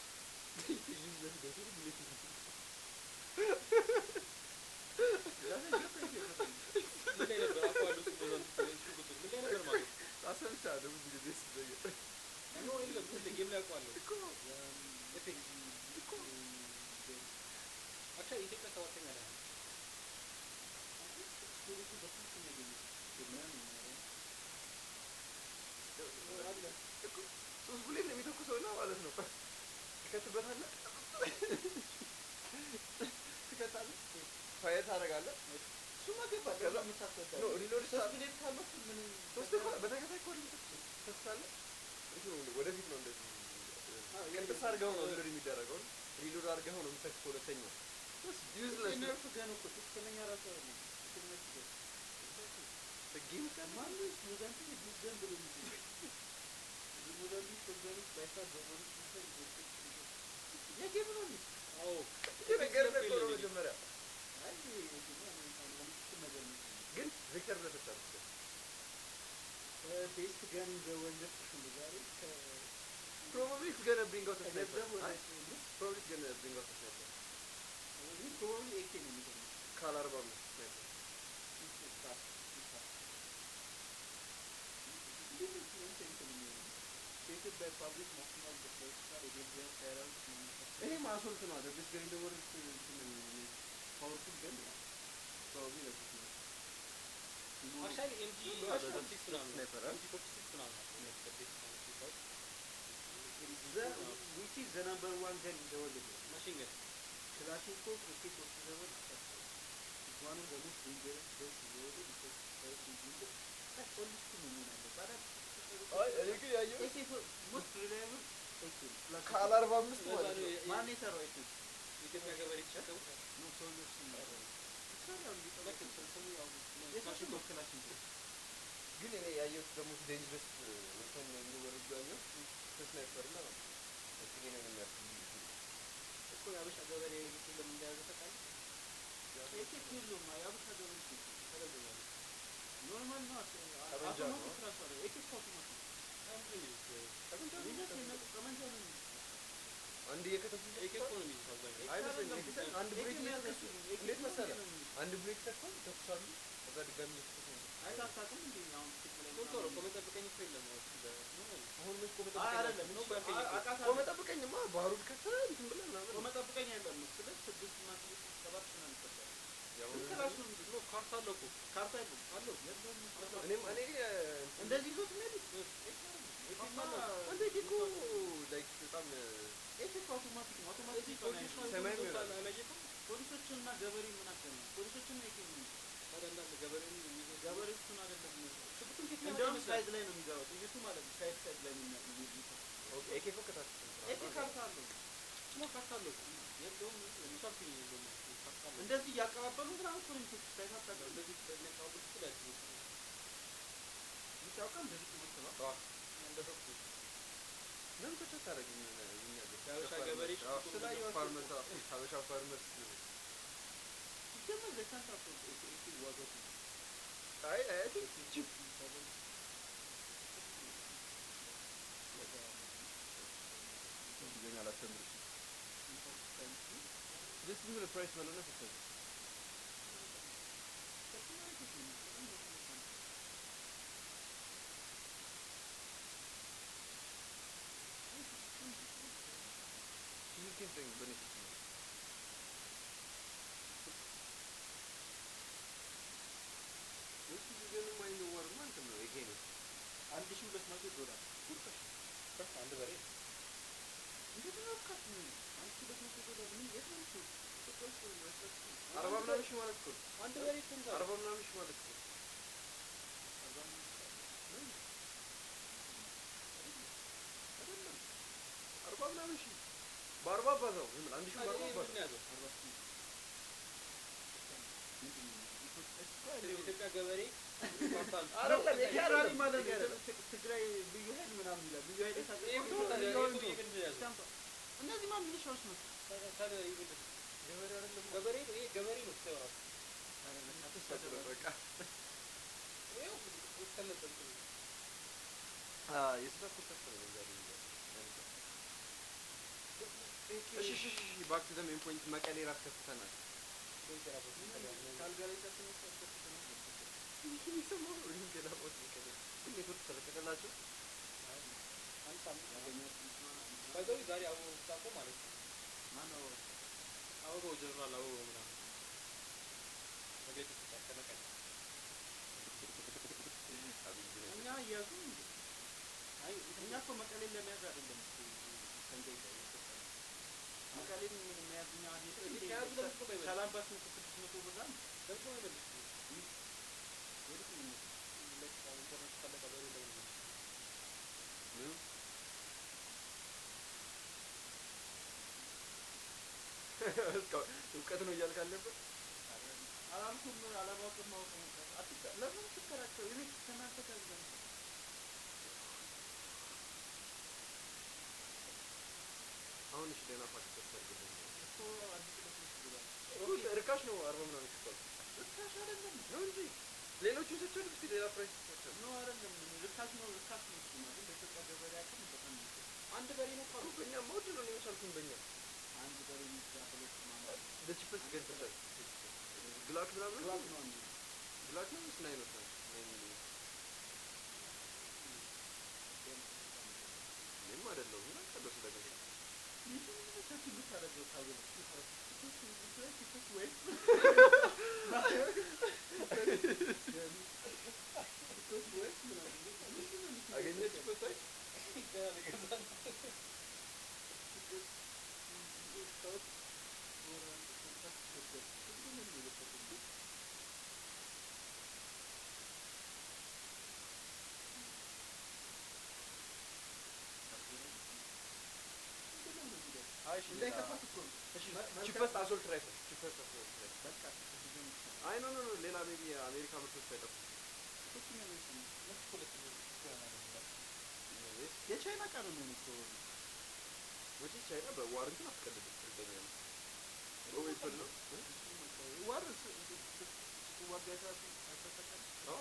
ምን ላይ ነበር አውቀዋለሁ እሱ ሞዛምቢክ እሱ ቁጥር ምን ላይ ነበር ማለት ነው? አሰምቻለሁ ብዙ ጊዜ ስዘየር ኖ የለም ሁሌ ጌም ላይ አውቀዋለሁ። ኤፔክስ አክቹዋሊ ኢትዮጵያ ሰባተኛ ላይ ነው። ስቶሬጁ በስንት ነው ያገኘው? ምናምን ነው። አለ ሶስት ብሌን ነው የሚተኩሰው እና ማለት ነው ትከትበታለህ ትከታለህ ፋየር ታደርጋለህ እሱማ ገባኝ። ከዛ- ከዛ የምታስረዳ ኖ ሪሎድ ሶስት ብሌን ካለው ምን ሶስት እኮ በተከታይ እኮ አይደል የምትተኩሰው ትተኩሳለህ እንትን ነው ወደፊት ነው እንደዚህ አዎ፣ ቅንጥስ አድርገው ነው ሪሎድ የሚደረገው ሪሎድ አድርገው ነው የምትተኩሰው ሁለተኛው ዩዝለስ ነርፍ ገን እኮ ትክክለኛ ራሱ አይደለም። ትክክለኛ ገን ጌም ማነው ሞዛምቢክ ዲስ ገን ብሎ የሚገኝ? ሞዛምቢክ ኮንቨርስ ባይፋር በቦነስ ሲስተም ኢትዮጵያ የጌም ነው እንዴ? አዎ የነገርህ እኮ ነው መጀመሪያ አይ ይሄማ አንተ ነገር ነው። ግን ቪክተር ብለህ ተጫወት ቤስት ገን በወንጀል ዛሬ ከ Probably it's gonna bring out a sniper. ከገንዘብ ወደ አይ፣ Probably it's gonna bring out a sniper. ፕሮባብሊ ኤኬ ነው የሚገርመው። ካል አርባ አምስት sniper. በኢትዮጵያ ፓብሊክ ናሽናል በፖለቲካል የቤልጂየም ሳይራውት ይሄ ማሶልት ነው አይደል? this guy in the world እንትን ፓወርፉል ገን ነው። probably ለዚህ ነው። አክቹዋሊ ኤምጂ No, ፎርቲ that's ሲክስ ምናምን ነው። sniper, huh? ኤምጂ ፎርቲ ሲክስ ምናምን ናቸው እነዚህ በቤስት ማለት የሚባሉት። The, which is the number one gun in the world? ማሽን ገን Kalashnikov AK-47 is one of the most dangerous guns in the world because it is dangerous. That's only two መሆን አለበት። አራት አይ እኔ ግን ያየሁት AK for most reliable AK ነው። Plus ካል አርባ አምስት ለዛ ማለት ነው ነው። የ- ማን የሰራው AK? የኢትዮጵያ ገበሬ የተሸከሙት ነው ሰውዬው ስም ነው። ይሰራሉ ልክ ይጠበቃል። ስም- ስሙ ያው የታሽጎ ክላሽንኮቭ ግን እኔ ያየሁት ደግሞ ዴንጀረስ ወተን የሚወርዱ ያየሁት ከስናይፐር እና ይሄንን የሚያክል እኮ የአበሻ ገበሬ AK ለምን እንደያዘ ታውቃለህ? AK እኮ የለውም። የአበሻ ገበሬ እኮ ተረጋጋ። ኖርማል ነው። ጠመንጃ ነው። አውቶማቲክ ራሱ አይደለም። AK እኮ አውቶማቲክ ነው። ምንድን ነው የሚሉት? ጠመንጃ ነው ልዩነት የሚጠቀሙት። የለም። ጠመንጃ ነው የሚይዙት። አንድ እየከተፉ ኤኬ እኮ ነው የሚይዙት አብዛኛው። አይመስለኝም። AK ኤኬ አንድ ብሬክ መያዝ እየተኩሱ አይችሉም። AK እንዴት መሰለህ? ነው የሚይዙት። አንድ ብሬክ ተኩሰው ይተኩሳሉ። ከዛ ድጋሚ እየተኩሱ ነው። አይተህ አታውቅም እንዴ? አሁን ፊልም ላይ ቶሎ ቶሎ ምናምን ቆመ ጠብቀኝ እኮ የለም አሁን እሱ በ- ምን ሆነ? አሁን ምን ቆመ አይ ጠብቀኝ አይደለም ነው እሱ ባልከኝ እኮ። አውቃታለሁ። ቆመ ጠብቀኝማ ባሩድ ከተህ እንትን ብለህ ምናምን ቆመ ጠብቀኝ አይደለም ነው ስልህ ስድስት እና ስድስት ሰባት ምናምን ይፈጃል። ያው ስልክ ራሱ ነው የሚይዙት። ኖ ካርታ አለው እኮ ካርታ የለውም። አለው የለውም። እኔም እኔ እ፣ እንደዚህ ይዞት የሚሄዱት ካርታ አለው። አንተ እኮ እኮ ላይክ በጣም እ፣ ኤኬ እኮ አውቶማቲክ ነው። አውቶማቲክ እዚህ ሲሆን ፖሊሶች አይሆንም። ሰማያዊ ናቸው ይሆናል። አላየኸውም? ፖሊሶችንና ገበሬ ምን አገናኝ? ፖሊሶችና ኤኬ ነው የሚይዙት። ታዲያ እንዳለ ገበሬውን የሚይዘው ገበሬዎቹን አይደለም የሚይዙት። ሽጉጡን ከየት ነው እንደውም ያመጣው ሳይድ ይመስላል? ላይ ነው የሚገባው ጥይቱ ማለት ነው። ሳይድ ሳይድ ላይ ነው የሚያ- የሚይዙት። ኦኬ ኤኬ እኮ ከታች ኤኬ ካርታ አለው። እሱማ ካርታ አለው እኮ። የለውም። እሱ አልኩኝ የለውም አልኩኝ። ካርታ አለው። እንደዚህ እያቀባበሉ ምናምን እኮ ነው የሚተኩት። አይተህ አታውቅም? እንደዚህ በሚያቀባብሉት እኮ ላይ ነው። የምታውቀው እንደዚህ ቁመት ነው። እንደሰው እኮ ለምን ተቻ ታደርግኝ እኛ ሀገር? የሀበሻ ፋርመርስ፣ ገበሬ አዎ፣ ሽጉጡን ስላየኋቸው ፋርመርስ፣ አዎ፣ ሀበሻ ፋርመርስ ሲጀመር ለካንታ እኮ ኤኬ ኤኬ ዋጋው ነው። አይ አይ ቲንክ ቺፕ እንግሊዝኛ አላስተምርሽም። ጀስት ዝም ብለህ ፕራይስ በለውና ስትሰጥ ሺህ ኬን በኔ ፊት ነው። እሱ ግን የማይነዋር ማለት ነው ይሄ ነው አንድ ሺህ ሁለት መቶ ዶላር አንድ በሬ እንዴት ነው ካት ነው? አንድ ሺህ ሁለት መቶ ዶላር ምን የት ነው እሱ? ኢትዮጵያ ውስጥ ነው ያሳችሁ። አርባ ምናምን ሺህ ማለት እኮ ነው። አንድ በሬ እኮ ነው። አርባ ምናምን ሺህ ማለት እኮ ነው። አርባ አምስት አይደለም አርባ ምናምን ሺህ በአርባ አባዛው ዝም ብለህ አንድ ሺህ በአርባ ታዲያ ይሄ ምንድን አባዛው ነው ያዘው? አርባ ስምንት ምንድን ነው? ኢትዮጵያ እኮ የኢትዮጵያ ገበሬ ካርታ አለው። አይደለም ይሄ ፌዴራል አይደለም ማለት ይሄ ነው። አይደለም ት- ትግራይ ልዩ ኃይል ምናምን ይላል። ልዩ ኃይል የታጠቀው ይሄ እኮ ልዩ ታዲያ ኃይል ይሄ ነው። እኮ ይሄ ምንድን ነው ያዘው? ስታምፕ- እነዚህማ ሚሊሻዎች ናቸው። ታዲያ- ታዲያ ይሄ ምንድን ነው? ገበሬ አይደለም ገበሬ ነው። ይሄ ገበሬ ነው ስታየው ራሱ ኧረ በቃ ተሰጥሮ ተሰደበ። በቃ ይኸው እስከነጠልኩ ነው። አ የስራ ኮንታክት ነው ዛሬ ያነሳው። እሺ እሺ እሺ ባክ ቱ ዘ ሜን ፖይንት መቀሌ ራት ከፍተናል። በእንጀራ በኩል ይታያል። ከአልጋ ላይ ሳትነሳ አስከፍተናል ነበር። ይህን የሰማው ነው ይህን ሌላ ቦታ መቀሌ ግን ኔትወርክ ተለቀቀላቸው። አንድ ሳምንት ያገኘሁት እንትና እንትና ባይዘዊ ዛሬ አበባው ስታቆ ማለት ነው። ማነው አበባው ጀነራል አበባው ምናምን መግለጫ ሰጥቷል ከመቀሌ አብይ ነው እኛ እያዙ እንዴ? አይ እኛ እኮ መቀሌን ለመያዝ አይደለም እኮ ሰንደይ ጋር የሰጠነው። መቀሌን ምን መያዝ እኛ ሄደን እንዴ ከያዙ ለምን እኮ ባይበልጥ? ሰላም ባስ ነው ስድስት መቶ ብር አንድ ደግሞ አይመልስ ወዴት ነው የሚመጣው? ኢንተርኔት ካለቀ በሬ ለምን ነው ምኑ እስካሁን እውቀት ነው እያልክ አልነበር? አላልኩም አላማወቅም ማወቅ ነው። አትከ- ለምን ትከራከሩ? እኔ ከእናንተ ጋር ልበል አሁን እሺ ደህና ፋክስ ተሰርግልኝ። እኮ አዲስ ለብስ ብሏል። ሩት እርካሽ ነው አርባ ምናምን ሽጧል ርካሽ አይደለም ነው እንጂ ሌሎቹን ሰጥቻለሁ። እስኪ ሌላ ፕራይስ ሰጥቻለሁ። ነው አይደለም ርካሽ ነው ርካሽ ነው እሱ ማለት በኢትዮጵያ ገበሬ አቅም በጣም ነው። አንድ በሬ ነው ካሉ በእኛ መውድ ነው የመቻልኩኝ በእኛ አንድ በሬ የሚገዛ ሁለት ማማ በቺፐስት ገዝተሻል። ግላክ ምናምን ግላብ ነው እንጂ ግላክ ነው ወይስ ናይኖች ናቸው? ናይን ሚሊ እኔም አይደለሁም እና ቀለው ስለገዛ አገኘች ቺፐስት ገና ሊገዛ አይ እሺ እንዳይከፋት እኮ ነው። እሺ መ- መልካም- ቺፐስት አሶልት ራይፍል ቺፐስት አሶልት ራይፍል በቃ ስትገኝ ይቻላል። አይ ኖ ኖ ኖ ሌላ ሜቢ የአሜሪካ ምርቶች አይጠፉም ሶስተኛ ነው የሚሰማው። እነሱ እኮ ሁለት ነው ይሆናል የሚባለው። ወይስ የቻይና ዕቃ ነው የሚሆነው እኮ ወጪ ቻይና በዋረንቲን አትቀልድም እርግጠኛ ነኝ በዌፐን ነው እ? ዋር ስ- ስ- ስ- ስትዋጋ አይተህ አይተህ ታውቃለህ? አዎ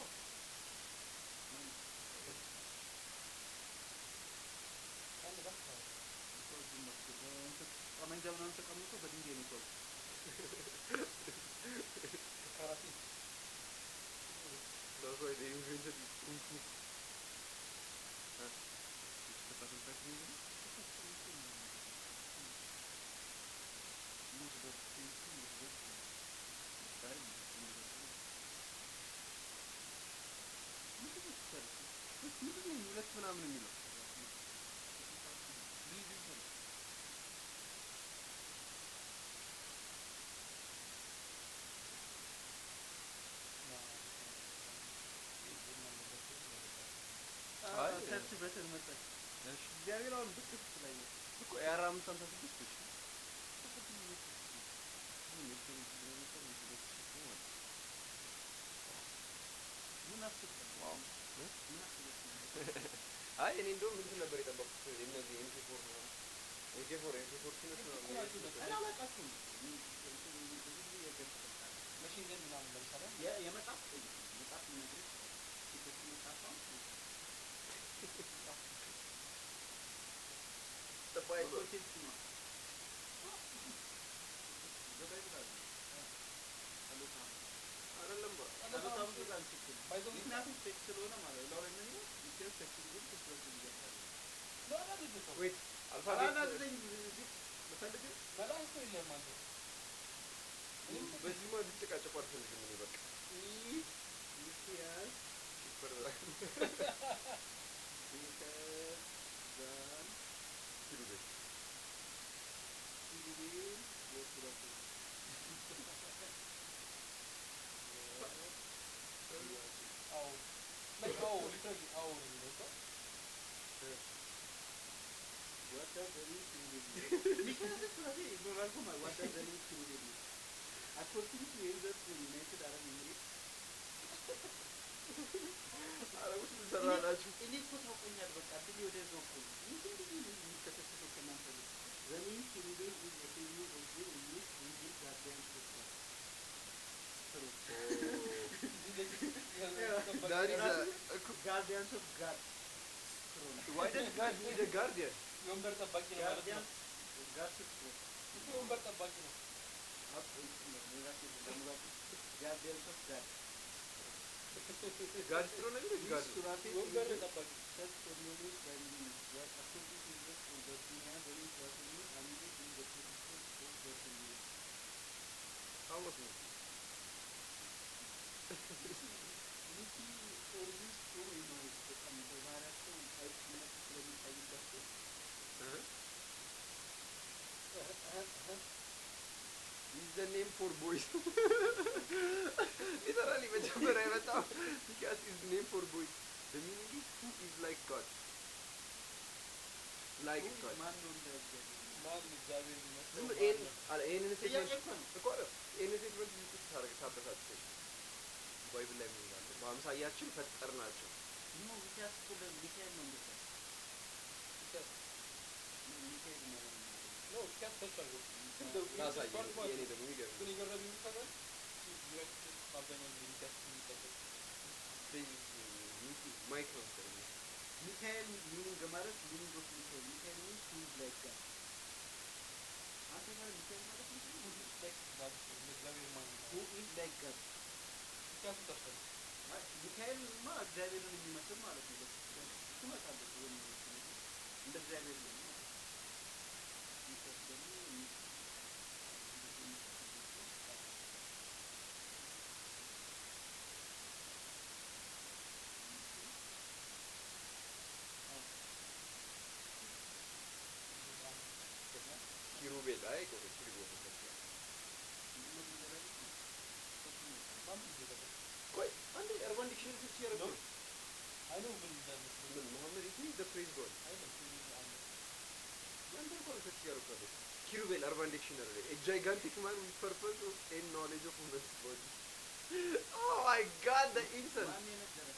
አንድ ባክ ነው። እኮ እዚህ መጥቶ በእንትን ጠመንጃ ምናምን ተቀምጦ በድንጋይ ነው የተወው። ካራቴ That's why they invented kung fu. Huh? የቺፐስት አሶልት ራይፍል ነው የሚለው? ሙዝ በፊት ሙዝ በፊት ስታይል ሙዝ በፊት ምንድን ነው ስታይል? ምንድን ነው ሁለት ምናምን የሚለው ልዩ ልዩ ነው። አይ፣ ሰርች በተን መጣች። እሺ እግዚአብሔር አሁን ብቅ ስትላይ ነው። እኮ የአራ አምስት ሃምሳ ስድስት እሺ ቅድም እየሄድኩ ምንም ኤሌክትሮኒክ ስለነበር ነው ሁለት ሺህ ነው ማለት ነው። ምን አስበህ ነው? ዋው እ? ምን አስበህ ነው? አይ እኔ እንደውም እንትን ነበር የጠበቅኩት እነዚህ ኤምኬ ፎር ምናምን ኤምኬ ፎር ኤምኬ ፎርቲኖች ምናምን እኮ ናቸው ነው እነሱ። እኔ አላውቃቸውም እኮ። እኔ እንትን ብዙ ጊዜ የገብ ተጠቃሚ ነኝ። መሽን ገን ምናምን ለምሳሌ የ- የመጽሐፍ ቆይ መጽሐፍ ልነግርህ እችላለሁ። ሴቶች መጽሐፍ አሁን ጠባይ ኮንቴንት ነው። በባይብል አለ። ጸሎተ ሐሙስ። አይደለም ባ ጸሎተ ሐሙስ በጣም ትክክል ነው። ባይዘው ምክንያቱም ሴክስ ስለሆነ ማለት ነው። ላው ላይ ምን ይላል? ኢትዮጵያ ሴክስ ቢሆን ትኩረት ይያሳል። ለአናድድ እኮ ዌት አልፋቤት አላናድደኝ እዚህ ልፈልግህ መላእክት እኮ የለህም አንተ። እኔም እኮ በዚህማ እንድትጨቃጨቁ አልፈልግም እኔ በቃ ኢ ሚስያስ ሱፐር ቤተር ዛን ኪሩቤል ኪሩቤል ወፍረቱ አዎ ላይ አዎ ሊትራሊ አዎ ነው የሚለው እኮ። What does the name ኪሩቤል mean? ምክንያቱም ስለቴ ይኖራል እኮ ማለት what does the name ኪሩቤል mean? According to Elders United Arab Emirates አረቦች ምን ሰራ ናችሁ እኔ እኮ ታውቆኛል። በቃ ድል ወደዛው እኮ ነው። ምንድን ብዬ ነው የሚከሰከሰው ከእናንተ ጋር? The name ኪሩቤል is a figure of the English angel guardian of God. True. that is a, ራሱ a co- ጋርዲያንስ ኦፍ ጋድ why does God need a guardian? የወንበር ጠባቂ ነው ማለት ነው ጋርዲያንስ ጋድ ስትሮ እሱ የወንበር ጠባቂ ነው ጋርዲያንስ ኦፍ ጋድ God is throne again? God. ሱራፌል የወንበር ጠባቂ such ceremonies by means that according to the for the dunya very certainly only in the position of the dunya. How was it? ሚኪ ኦርቢስ ጥሩ ነው በጣም በባህሪያቸው አይነት ስለሚታይባቸው Uh-huh. Is the name for boys? Literally, መጀመሪያ የመጣው because is the name for boys. The meaning is who is like God. Like Who is God. ማን ነው እንደ እግዚአብሔር ነው? ማን እግዚአብሔር የሚመስለው ዝም ማን ይሄን ነው? አለ ይሄንን ጥያቄ ስቴትመንት እኮ ነው። እኮ አይደል? ይሄንን ስቴትመንት ብዙ ቁጭ ታደርግ ታበሳጭ ባይብል ላይ ምን ይላል? በአምሳያችን ፈጠርናቸው። ኖ ሚኪያስ እኮ ለሚካኤል ነው እንደዛ ሚኪያስ ሚካኤል መሆን ነው። ነው ሚኪያስ ተች አድርጎ ግን ላሳይ በ- ማለት የኔ ነው። ደግሞ ይገርም ግን የገረመኝ የሚታወቃል ዩናይትድ ስቴትስ አብዛኛውን ጊዜ ሚኪያስ የሚጠቀም ማይክ ነው መሰለኝ። ሚካኤል ሚኒንግ ማለት ሚኒንግ ኦፍ ሚካኤል ሚካኤል ሚንስ ሁ ኢዝ ላይክ ጋድ አንተ ማለት ሚካኤል ማለት ምንድን ነው? ላይክ ጋድ እንደ እግዚአብሔር ማን ነው ሁ ኢዝ ላይክ ጋድ ሚኪያስን ታስታውስ አይ፣ ሚካኤልማ እግዚአብሔርን የሚመስል ማለት ነው። በስ- እሱ እመጣለሁ ብሎ ነው የሚመስለው። እንደ እግዚአብሔር ነው ማለት ነው። ሚካኤል ደግሞ የሚ- እንደዚህ የሚመስል ነው። ኪሩቤል አይ ቆይ ኪሩቤል ነው ተብሏል። ምንድነው የሚዘረግ? ሶስቱም ነው። ማን ጊዜ ተጠቀም ቆይ አንዴ አርባን ዲክሽነሪ ሰርች እያደረኩ ነው። አይኖ ምን እንደሚመስለው ምን መሐመድ ኢዝ ዘ ፕሬዝ ጎድ አይደለም ፊልም አለ ያንተ እኮ ነው ሰርች እያደረኩ ያለሁት። ኪሩቤል አርባን ዲክሽነሪ ላይ a gigantic man with purpose of and knowledge of women's body oh my god the insult ማን የነገረህ?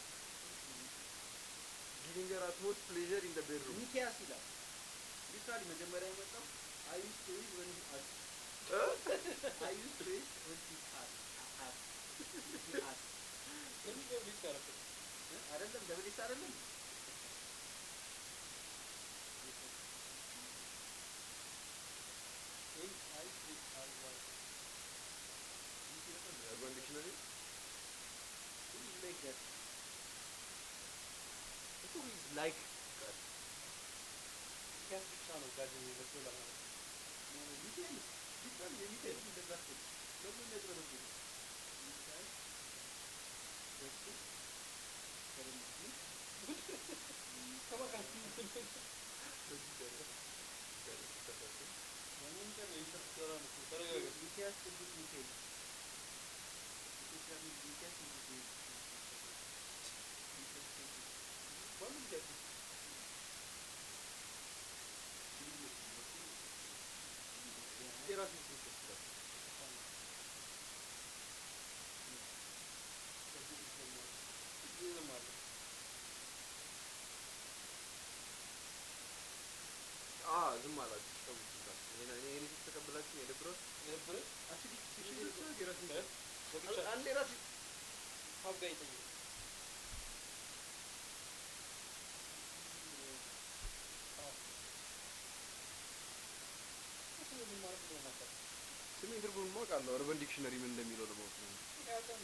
giving her utmost pleasure in the bedroom ሚኪያስ ይላል። ሊትራሊ መጀመሪያ የመጣው I used to read when he asked. I used to read when he asked. asked. He asked. ለምን ነው ሊስት ያደረኩት እ? አይደለም ደብሊስ አይደለም ኤም አይ ሲ አር ዋይ አርባን ዲክሽነሪ Who is like that? እኮ is like God ሚኪያስ ብቻ ነው ጋድ የሚመስለው ለማለት ነው No, ሚካኤል ሊትራሊ የሚካኤል እንደዛ እኮ ነው። ለምን የሚያጭበረብሩ? ሚካኤል ደሱ ከረምቲ ከማን ጋር በዚህ ደረጃ ጋር ተፈጠረ ለመንጨር እየተሰራ ነው እኮ ተረጋጋ ሚኪያስ ቅዱስ ሚካኤል ኢትዮጵያ ሚል ሚኪያስ ቅዱስ ሚካኤል ሚኪያስ ቅዱስ ማንም ሚኪያስ ነው የራሴ ስም ተስላል ዝም አለ አ ዝም አላችሁ ተውት እዛ እኔ እኔ እኔ ተቀበላችሁ የደብረው የነበረ አክቹሊ የራሴ በብቻ አንዴ ራሴ ሀብ ጋር ይጠይቅ እሱ ምን ማለት እንደሆነ አታውቅም ስሜን ትርጉም ማውቃለሁ አርበን ዲክሽነሪ ምን እንደሚለው ለማወቅ ነው ያውቃል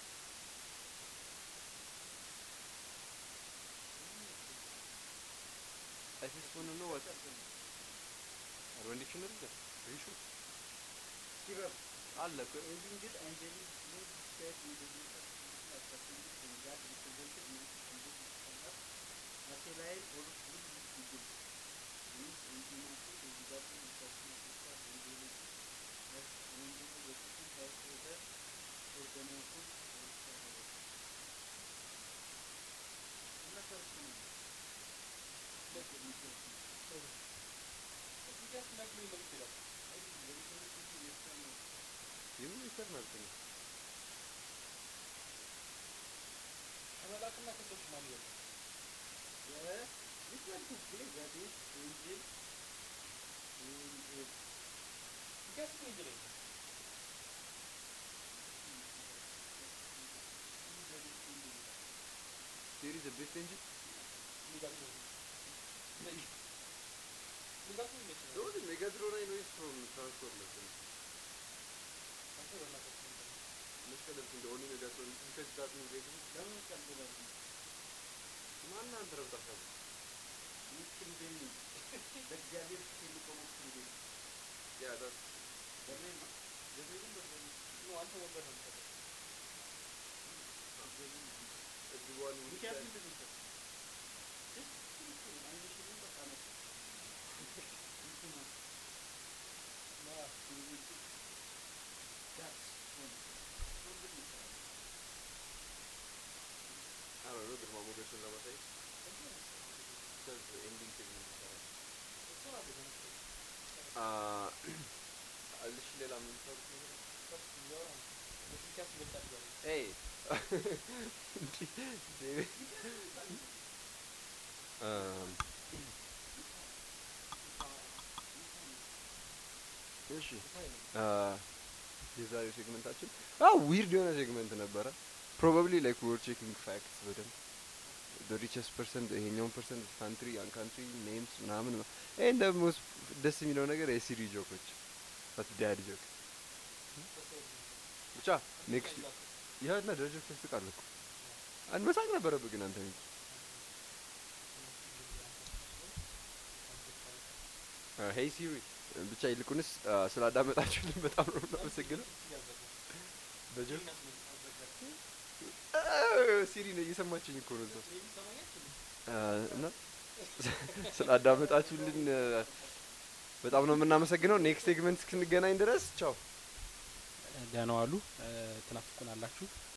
I just want to know what አርበን ዲክሽነሪ ነው ሪሹ ሲበብ አለ እኮ Angel angelic being said in the New Testament as descended from God represented in this Jesus standard as a lion or good eagle. Means intimacy is regarding the personal angelology as an angel worshiping has other organization or shadow. እና ቸርች ነው ለቅ ሚካኤል ነው ሚኪያስ የሚያክለው የለም ይችላል አይደለም ለሚካኤል ሁሉ የኤርትራ ነው የምን ይሰር ማለት ነው ከመላክና ከሰዎች ማን ይበልጣል የሊትራል ጉግሌ ዛዴት ኤንጅል ሚኪያስ እኮ እንጂ ላይ ቴሪ ዘ ቤስት እንጂ ሜጋትሮን ነጭ ሜጋትሮን ነጭ ነው ዶዝ ሜጋትሮን አይ ኖይስ ፍሮም ትራንስፎርመርስ አንተ በእናትህ እንትን መስቀለብ እንደ ኦኒ ሜጋትሮን because that means they can ለምን ቀልበላል ማን አንተ ረብጣሻል ምስክሪቤን በእግዚአብሔር ፊት የሚቆመው ምስክሪቤን ያ ዳት ገብርኤል ነው ገብርኤልን በርበሬ ነው አንተ ወንበር ነው የምትሰጠው everyone will ምክንያቱም stand እንደዚህ ይሰጥ ደስ ምስክሪን አንድ ሺህ ብር በቃ ነው እንትን ነው ና ዳትስ ሆነ ሶስት ብር ይሰራል I don't know ግርማ ሞገሱን ለማሳየት because the ending segment ይሰራል ትሰራለህ በመሰለኝ Ah, አለሽ ሌላ የምታወሩት ነገር አለ? ከፍ እያወራ ነው በፊልካስ ይበልጣል እያለ ነው። Hey. እንዲህ ዴቪድ um እሺ አ የዛሬው ሴግመንታችን አው ዊርድ የሆነ ሴግመንት ነበረ ፕሮባብሊ ላይክ ዊ ወር ቼኪንግ ፋክትስ በደንብ the richest person ይሄኛውን ፐርሰንት ካንትሪ ያን ካንትሪ ኔምስ ምናምን ነው ይሄን ደግሞ ደስ የሚለው ነገር የሲሪ ጆኮች ታት ዳድ ጆክ ብቻ ኔክስት ያ እና ደረጃ ያስቃል እኮ አንድ መሳቅ ነበረብህ ግን አንተ ሚኪ ሄይ ሲሪ ብቻ ይልቁንስ አ፣ ስላዳመጣችሁልን በጣም ነው የምናመሰግነው በጆክ አ፣ ሲሪ ነው እየሰማችኝ እኮ ነው እዛው አ፣ እና ስላዳመጣችሁልን አ፣ በጣም ነው የምናመሰግነው ኔክስት ሴግመንት እስክንገናኝ ድረስ ቻው ደህና ዋሉ። ትናፍቁናላችሁ።